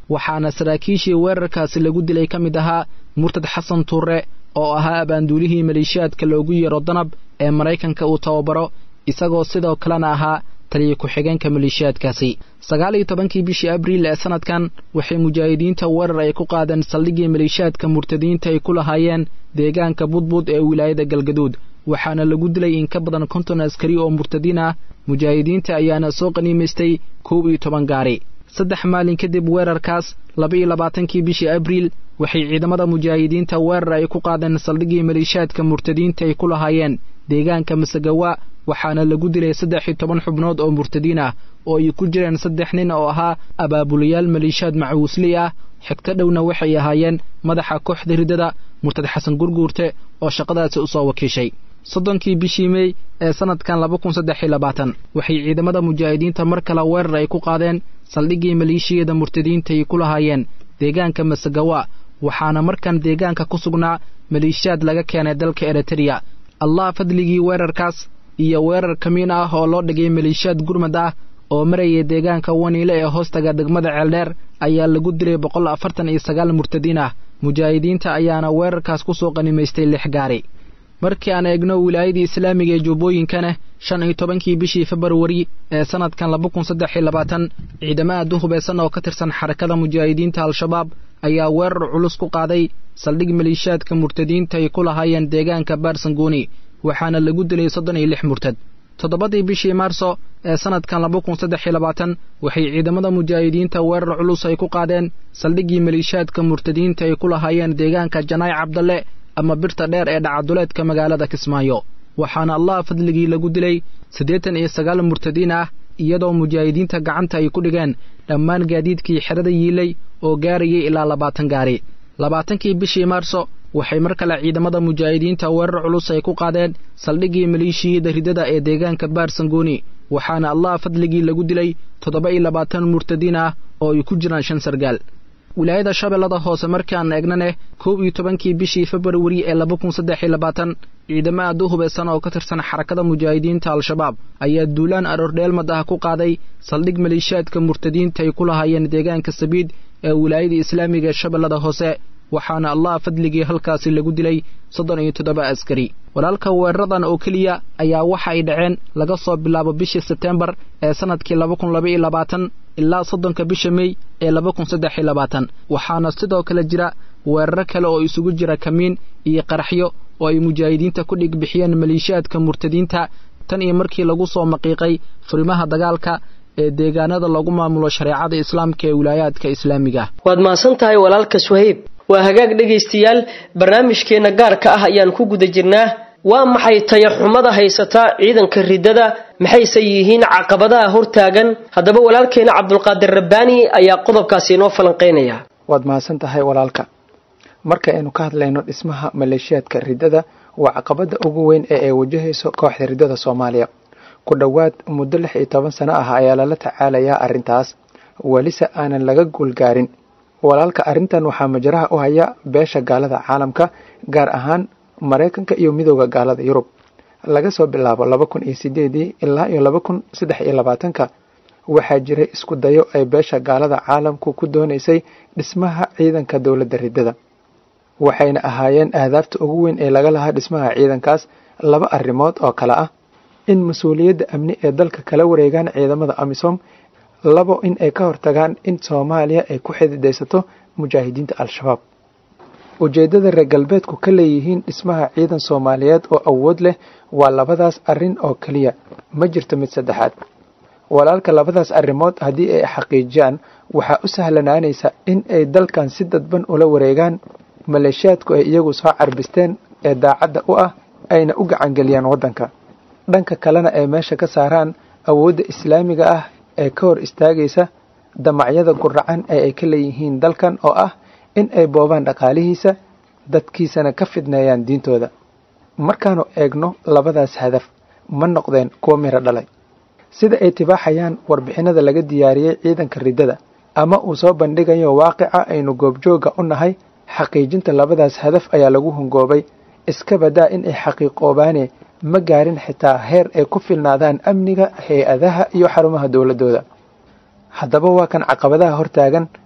waxaana saraakiishii weerarkaasi lagu dilay ka mid ahaa murtad xasan tuure oo ahaa abaanduulihii maleeshiyaadka loogu yeero danab ee maraykanka uu tababaro isagoo sidoo kalena ahaa taliya ku-xigeenka maleeshiyaadkaasi sagaal iyo tobankii bishii abriil ee sanadkan waxay mujaahidiinta weerar ay ku qaadeen saldhiggii maleeshiyaadka murtadiinta ay ku lahaayeen deegaanka budbud ee wilaayada galgaduud waxaana lagu dilay in ka badan konton askari oo murtadiin ah mujaahidiinta ayaana soo qaniimaystay kow iyo toban gaari saddex maalin kadib weerarkaas laba iyo labaatankii bishii abriil waxay ciidamada mujaahidiinta weerar ay ku qaadeen saldhiggii maleeshiyaadka murtadiinta ay ku lahaayeen deegaanka masagawa waxaana lagu dilay saddex iyo toban xubnood oo murtadiin ah oo ay ku jireen saddex nin oo ahaa abaabulayaal maleeshiyaad macuusli ah xigto dhowna waxay ahaayeen madaxa kooxda riddada murtad xasan gurguurte oo shaqadaasi u soo wakiishay soddonkii bishii mey ee sanadkan laba kun saddex iyo labaatan waxay ciidamada mujaahidiinta mar kale weerar ay ku qaadeen saldhiggii maleeshiyada murtadiinta ay ku lahaayeen deegaanka masagawa waxaana markan deegaanka ku sugnaa maleeshiyaad laga keenay dalka eritreya allah fadligii weerarkaas iyo weerar kamiin ah oo loo dhigay maleeshiyaad gurmad ah oo marayay deegaanka waniile ee hoostaga degmada ceeldheer ayaa lagu dilay boqol afartan iyo sagaal murtadiin ah mujaahidiinta ayaana weerarkaas ku soo qanimaystay lix gaari markii aan eegno wilaayadii islaamiga ee jubbooyinkana shan iyo tobankii bishii februari ee sanadkan laba kun saddex iyo labaatan ciidamo aad u hubaysan oo ka tirsan xarakada mujaahidiinta al-shabaab ayaa weerar culus ku qaaday saldhig maleeshiyaadka murtadiinta ay ku lahaayeen deegaanka baarsangooni waxaana lagu dilay soddon iyo lix murtad toddobadii bishii maarso ee sanadkan laba kun saddex iyo labaatan waxay ciidamada mujaahidiinta weerar culus ay ku qaadeen saldhiggii maleeshiyaadka murtadiinta ay ku lahaayeen deegaanka janaay cabdalle ama birta dheer ee dhacaduleedka magaalada kismaayo waxaana allah fadligii lagu dilay siddeetan iyo sagaal murtadiin ah iyadoo mujaahidiinta gacanta ay ku dhigeen dhammaan gaadiidkii xerada yiilay oo gaarayay ilaa labaatan gaari labaatankii bishii maarso waxay mar kale ciidamada mujaahidiinta weerar culus ay ku qaadeen saldhiggii maleeshiyada riddada ee deegaanka baarsangooni waxaana allah fadligii lagu dilay toddoba iyo labaatan murtadiin ah oo ay ku jiraan shan sargaal wilaayada shabeellada hoose markaan eegnane kow iyo tobankii bishii februari ee laba kun saddex iyo labaatan ciidamo aad u hubaysan oo ka tirsan xarakada mujaahidiinta al-shabaab ayaa duulaan aroordheelmad ah ku qaaday saldhig maleeshiyaadka murtadiinta ay ku lahaayeen deegaanka sabiid ee wilaayada islaamiga ee shabeellada hoose waxaana allah fadligii halkaasi lagu dilay soddon iyo toddoba askari walaalka weeraradan oo keliya ayaa waxa ay dhaceen laga soo bilaabo bishii sebtembar ee sanadkii laba kun laba iyo labaatan ilaa soddonka bisha mey ee laba kun saddex iyo labaatan waxaana sidoo kale jira weeraro kale oo isugu jira kamiin iyo qaraxyo oo ay mujaahidiinta ku dhig bixiyeen maleeshiyaadka murtadiinta tan iyo markii lagu soo maqiiqay furimaha dagaalka ee deegaanada lagu maamulo shareecada islaamka ee wilaayaadka islaamiga waad mahadsan tahay walaalka suhayb waa hagaag dhegaystayaal barnaamijkeenna gaarka ah ayaan ku guda jirnaa waa maxay tayaxumada haysata ciidanka riddada maxayse yihiin caqabadaha hortaagan haddaba walaalkeena cabdulqaadir rabbaani ayaa qodobkaasi inoo falanqaynaya waad mahadsan tahay walaalka marka aynu ka hadlayno dhismaha maleeshiyaadka riddada waa caqabada ugu weyn ee ay wajahayso kooxda riddada soomaaliya ku dhowaad muddo lix iyo toban sano ah ayaa lala tacaalayaa arrintaas welise aanan laga guulgaarin walaalka arrintan waxaa majaraha u haya beesha gaalada caalamka gaar ahaan maraykanka iyo midooda gaalada yurub laga soo bilaabo laba kun iyo sideedii ilaa iyo laba kun saddex iyo labaatanka waxaa jiray isku dayo ay beesha gaalada caalamku ku doonaysay dhismaha ciidanka dowladda riddada waxayna ahaayeen ahdaafta ugu weyn ee laga lahaa dhismaha ciidankaas laba arrimood oo kale ah in mas-uuliyadda amni ee dalka kala wareegaan ciidamada amisom labo in ay ka hortagaan in soomaaliya ay ku xididaysato mujaahidiinta al-shabaab ujeeddada reer galbeedku ka leeyihiin dhismaha ciidan soomaaliyeed oo awood leh waa labadaas arrin oo keliya ma jirto mid saddexaad walaalka labadaas arrimood haddii ay xaqiijiyaan waxaa u sahlanaanaysa in ay dalkan si dadban ula wareegaan maleeshiyaadku ay iyagu soo carbisteen ee daacadda u ah ayna u gacangeliyaan waddanka dhanka kalena ay meesha ka saaraan awoodda islaamiga ah ee ka hor istaagaysa damacyada guracan ee ay ka leeyihiin dalkan oo ah in ay boobaan dhaqaalihiisa dadkiisana ka fidneeyaan diintooda markaanu eegno labadaas hadaf ma noqdeen kuwa miro dhalay sida ay tibaaxayaan warbixinada laga diyaariyey ciidanka riddada ama uu soo bandhigayo waaqica aynu goobjooga u nahay xaqiijinta labadaas hadaf ayaa lagu hungoobay iska badaa in ay xaqiiqoobaane ma gaarin xitaa heer ay ku filnaadaan amniga hay-adaha iyo xarumaha dowladooda haddaba waa kan caqabadaha hortaagan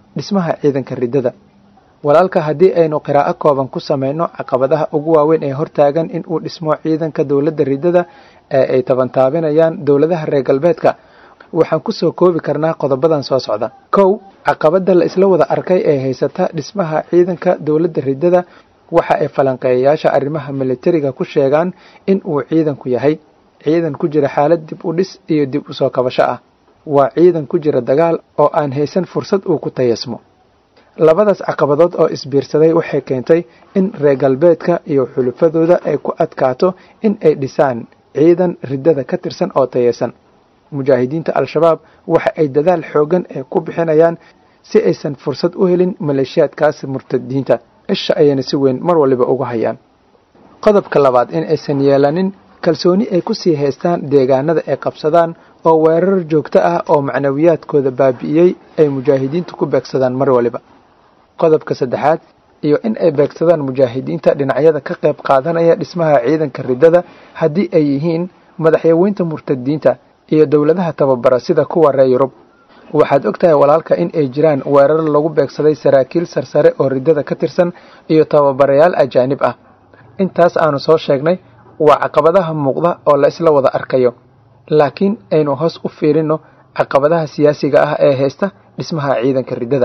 dhismaha ciidanka riddada walaalka haddii aynu qiraa'o kooban ku samayno caqabadaha ugu waaweyn ee hortaagan in uu dhismo ciidanka dowladda riddada ee ay tabantaabinayaan dowladaha reer galbeedka waxaan ku soo koobi karnaa qodobadan soo socda kow caqabada la isla wada arkay ee haysata dhismaha ciidanka dowladda riddada waxa ay falanqeeyayaasha arrimaha militariga ku sheegaan in uu ciidanku yahay ciidan ku jira xaalad dib u dhis iyo dib u soo kabasho ah waa ciidan ku jira dagaal oo aan haysan fursad uu ku tayasmo labadaas caqabadood oo isbiirsaday waxay keentay in reer galbeedka iyo xulufadooda ay ku adkaato in ay dhisaan ciidan riddada ka tirsan oo tayeysan mujaahidiinta al-shabaab waxa ay dadaal xooggan ee ku bixinayaan si aysan fursad u helin maleeshiyaadkaas murtadiinta isha ayayna si weyn mar waliba uga hayaan qodobka labaad in aysan yeelanin kalsooni ay ku sii haystaan deegaanada ay qabsadaan oo weerar joogto ah oo macnawiyaadkooda baabi'iyey ay mujaahidiintu ku beegsadaan mar waliba qodobka saddexaad iyo in ay beegsadaan mujaahidiinta dhinacyada ka qayb qaadanaya dhismaha ciidanka riddada haddii ay yihiin madaxyaweynta murtadiinta iyo dowladaha tababara sida kuwa reer yurub waxaad og tahay walaalka in ay jiraan weerar lagu beegsaday saraakiil sarsare oo riddada ka tirsan iyo tababarayaal ajaanib ah intaas aanu soo sheegnay waa caqabadaha muuqda oo la isla wada arkayo laakiin aynu hoos u fiirinno caqabadaha siyaasiga ah ee haysta dhismaha ciidanka riddada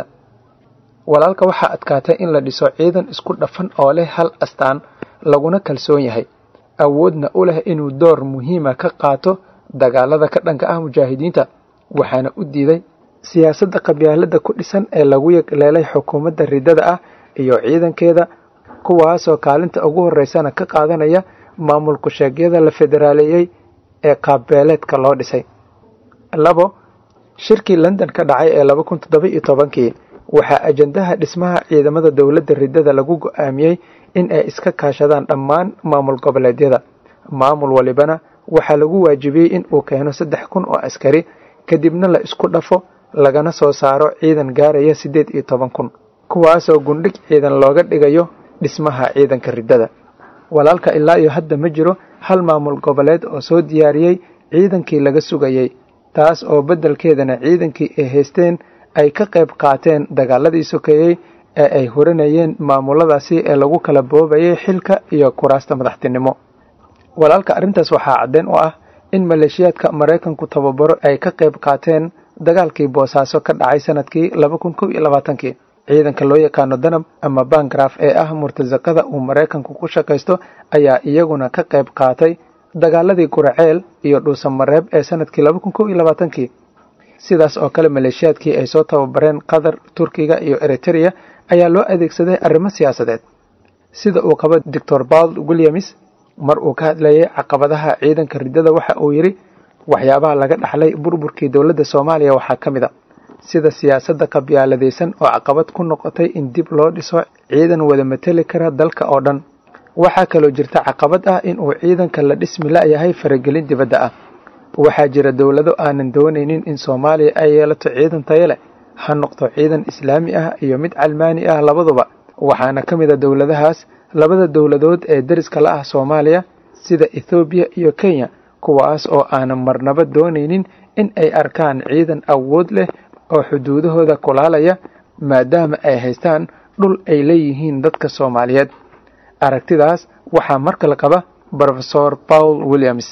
walaalka waxaa adkaatay in la dhiso ciidan isku dhafan oo leh hal astaan laguna kalsoon yahay awoodna u leh inuu door muhiima ka qaato dagaalada ka dhanka ah mujaahidiinta waxaana u diiday siyaasadda qabyaalada ku dhisan ee lagu yagleelay xukuumadda riddada ah iyo ciidankeeda kuwaasoo kaalinta ugu horeysana ka qaadanaya maamul ku-sheegyada la federaaleeyey ee qaabbeeleedka loo dhisay labo shirkii london ka dhacay ee laba kun toddoba iyo tobankii waxaa ajandaha dhismaha ciidamada dowladda riddada lagu go-aamiyey in ay iska kaashadaan dhammaan maamul goboleedyada maamul walibana waxaa lagu waajibiyey in uu keeno saddex kun oo askari kadibna la isku dhafo lagana soo saaro ciidan gaaraya siddeed iyo toban kun kuwaasoo gundhig ciidan looga dhigayo dhismaha ciidanka riddada walaalka ilaa iyo hadda ma jiro hal maamul goboleed oo soo diyaariyey ciidankii laga sugayey taas oo beddelkeedana ciidankii ay haysteen ay ka qayb qaateen dagaaladii sokeeyey ee ay hurinayeen maamuladaasi ee lagu kala boobayay xilka iyo kuraasta madaxtinimo walaalka arrintaas waxaa caddeen u ah in maleeshiyaadka maraykanku tababaro ay ka qayb qaateen dagaalkii boosaaso ka dhacay sanadkii laba kun kow iyo labaatankii ciidanka loo yaqaano danab ama bangraf ee ah murtasaqada uu maraykanku ku shaqaysto ayaa iyaguna ka qayb qaatay dagaaladii guraceel iyo dhuusamareeb ee sanadkii laba kun kow iyo labaatankii sidaas oo kale maleeshiyaadkii ay soo tababareen qatar turkiga iyo eritereya ayaa loo adeegsaday arrimo siyaasadeed sida uu qabo doctor paul williams mar uu ka hadlayay caqabadaha ciidanka riddada waxa uu yidhi waxyaabaha laga dhaxlay burburkii dowladda soomaaliya waxaa ka mid a sida siyaasadda qabyaaladaysan oo caqabad ku noqotay in dib loo dhiso ciidan wada mateli kara dalka oo dhan waxaa kaloo jirta caqabad ah in uu ciidanka la dhismi la'yahay faragelin dibadda ah waxaa jira dowlado aanan doonaynin in soomaaliya ay yeelato ciidan tayo leh ha noqdo ciidan islaami ah iyo mid calmaani ah labaduba waxaana ka mid a dowladahaas labada dowladood ee deriska la ah soomaaliya sida ethoobiya iyo kenya kuwaas oo aanan marnaba doonaynin in ay arkaan ciidan awood leh oo xuduudahooda kulaalaya maadaama ay haystaan dhul ay leeyihiin dadka soomaaliyeed aragtidaas waxaa mar kale qaba brofesor paul williams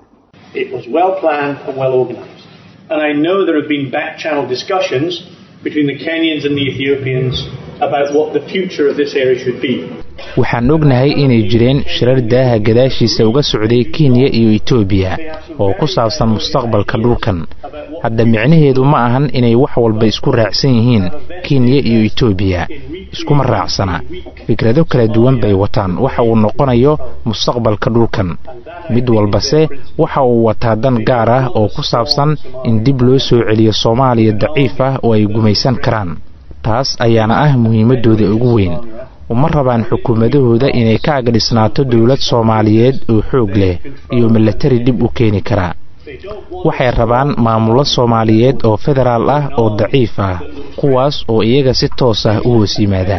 It was well planned and well organized. And I know there have been back channel discussions between the Kenyans and the Ethiopians about what the future of this area should be. waxaan ognahay inay jireen shirar daaha gadaashiisa uga socday kenya iyo etoobiya oo ku saabsan mustaqbalka dhulkan hadda micnaheedu ma ahan inay wax walba isku raacsan yihiin kenya iyo etoobiya iskuma raacsana fikrado kala duwan bay wataan waxa uu noqonayo mustaqbalka dhulkan mid walbase waxa uu wataa dan gaar ah oo ku saabsan in dib loo soo celiyo soomaaliya daciif ah oo ay gumaysan karaan taas ayaana ah muhiimadooda ugu weyn uma rabaan xukuumadahooda inay ka agdhisnaato dowlad soomaaliyeed oo xoog leh iyo milatari dhib u keeni kara waxay rabaan maamullo soomaaliyeed oo federaal ah oo daciif ah kuwaas oo iyaga si toos ah u hoos yimaada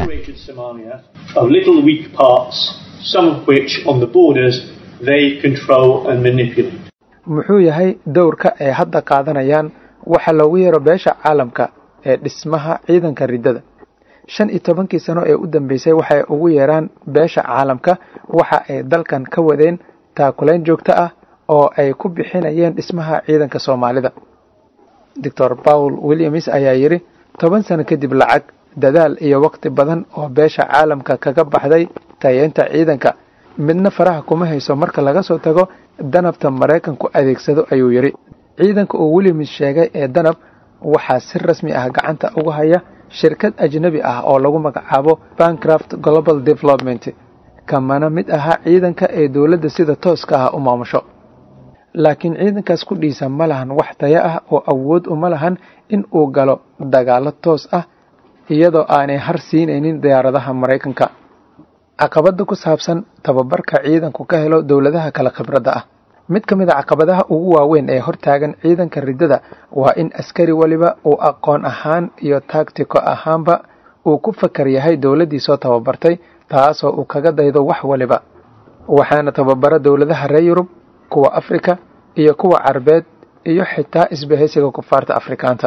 Of little weak parts, some of which on the borders they control and manipulate. muxuu yahay dowrka ay hadda qaadanayaan waxa loogu yeero beesha caalamka ee dhismaha ciidanka riddada shan iyo tobankii sano ee u dambeysay waxay ugu yeeraan beesha caalamka waxa ay dalkan ka wadeen taakulayn joogto ah oo ay ku bixinayeen dhismaha ciidanka soomaalida doctor paul williams ayaa yidhi toban sano kadib lacag dadaal iyo waqti badan oo beesha caalamka kaga baxday tayeynta ciidanka midna faraha kuma hayso marka laga soo tago danabta maraykanku adeegsado ayuu yidhi ciidanka uu williams sheegay ee danab waxaa si rasmi ah gacanta uga haya shirkad ajnabi ah oo lagu magacaabo bancraft global development kamana mid ahaa ciidanka ee dowladda sida tooska ah u maamusho laakiin ciidankaas ku dhiisa ma lahan wax taya ah oo awood uma lahan in uu galo dagaalo toos ah iyadoo aanay har siinaynin diyaaradaha maraykanka caqabada ku saabsan tababarka ciidanku ka helo dowladaha kale khibradda ah mid ka mid a caqabadaha ugu waaweyn ee hortaagan ciidanka riddada waa in askari waliba uu aqoon ahaan iyo taagtiko ahaanba uu ku fakar yahay dowladdii soo tababartay taasoo uu kaga daydo wax waliba waxaana tababara dowladaha reer yurub kuwa afrika iyo kuwa carbeed iyo xitaa isbahaysiga kufaarta afrikaanta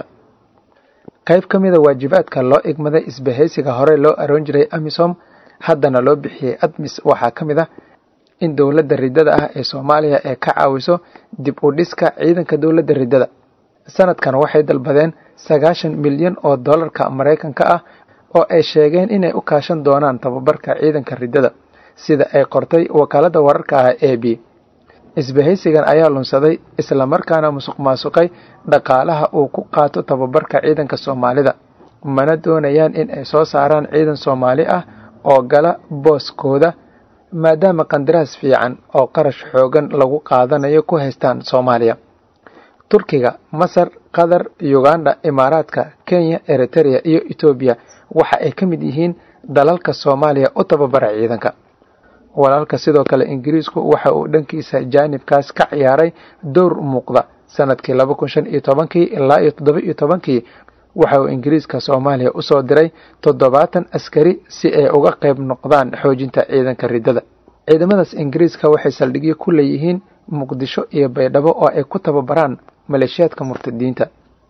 qayb ka mida waajibaadka loo igmaday isbahaysiga hore loo aroon jiray amisom haddana loo bixiyey admis waxaa ka mid ah in dowladda riddada ah ee soomaaliya ee ka caawiso dib u dhiska ciidanka dowladda riddada sanadkan waxay dalbadeen sagaashan milyan oo dollarka maraykanka ah oo ay sheegeen inay u kaashan doonaan tababarka ciidanka riddada sida ay qortay wakaaladda wararka ah e b isbahaysigan ayaa lunsaday islamarkaana musuq maasuqay dhaqaalaha uu ku qaato tababarka ciidanka soomaalida mana doonayaan in ay soo saaraan ciidan soomaali ah oo gala booskooda maadaama qandaraas fiican oo qarash xoogan lagu qaadanayo ku haystaan soomaaliya turkiga masar qatar uganda imaaraadka kenya eritereya iyo etoobiya waxa ay ka mid yihiin dalalka soomaaliya u tababara ciidanka walaalka sidoo kale ingiriisku waxa uu dhankiisa jaanibkaas ka ciyaaray dowr muuqda sanadkii laba kun shan iyo tobankii ilaa iyo toddoba iyo tobankii waxa uu ingiriiska soomaaliya usoo diray toddobaatan askari si ay uga qayb noqdaan xoojinta ciidanka riddada ciidamadaas ingiriiska waxay saldhigyo ku leeyihiin muqdisho iyo baydhabo oo ay ku tababaraan maleeshiyaadka murtadiinta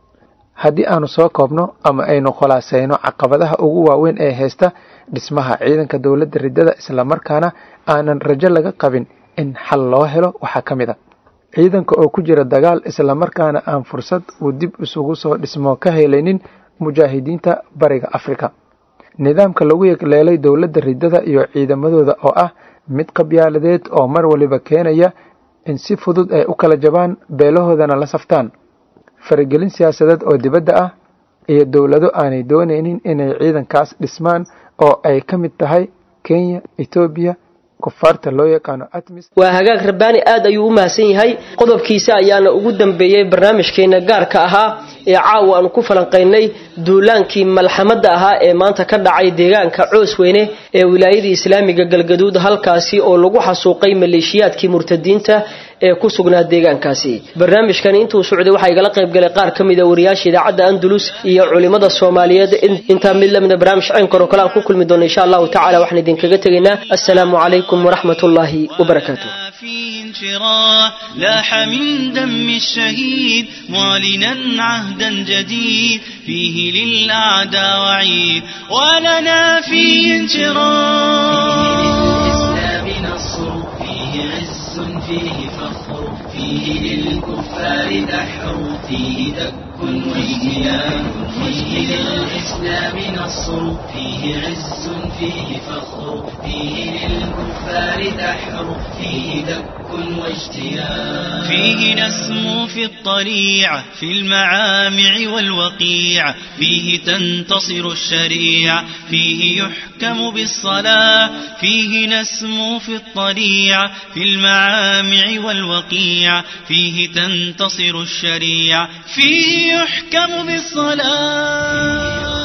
haddii aanu soo koobno ama aynu khulaasayno caqabadaha ugu waaweyn ee haysta dhismaha ciidanka dowladda riddada islamarkaana aanan rajo laga qabin in xal loo helo waxaa ka mid a ciidanka oo ku jira dagaal islamarkaana aan fursad uu dib isugu soo dhismo ka helaynin mujaahidiinta bariga afrika nidaamka lagu yegleelay dowladda riddada iyo ciidamadooda oo ah mid qabyaaladeed oo mar waliba keenaya in si fudud ay u kala jabaan beelahoodana la saftaan faragelin siyaasadeed oo dibadda ah iyo dowlado aanay doonaynin inay ciidankaas dhismaan oo ay ka mid tahay kenya etoobiya kufaarta loo yaqaano atmis waa hagaag rabbaani aad ayuu u mahadsan yahay qodobkiisa ayaana ugu dambeeyey barnaamijkeena gaarka ahaa ee caawa aanu ku falanqaynay duulaankii malxamadda ahaa ee maanta ka dhacay deegaanka coos weyne ee wilaayadii islaamiga galgaduud halkaasi oo lagu xasuuqay maleeshiyaadkii murtadiinta ee ku sugnaa deegaankaasi barnaamijkani intuu socday waxaa igala qayb galay qaar ka mid a wariyaasha idaacadda andalus iyo culimada soomaaliyeed intaa mid lamida barnaamij caynkan oo kale aan ku kulmi doono insha allahu tacala waxaan idinkaga tegaynaa assalaamu calaykum waraxmat ullaahi wabarakaatu انشراح لاح من دم الشهيد معلنا عهدا جديد فيه للأعداء وعيد ولنا فيه انشراح نصر فيه عز فيه فخر فيه للكفار دحر فيه دك واجتيان فيه للإسلام نصر فيه عز فيه فخر فيه للكفار دحر فيه دك واجتيان فيه نسمو في الطليعة في المعامع والوقيع فيه تنتصر الشريعة فيه يحكم بالصلاة فيه نسمو في الطليعة في المعامع والوقيع فيه تنتصر الشريعة فيه يحكم بالصلاة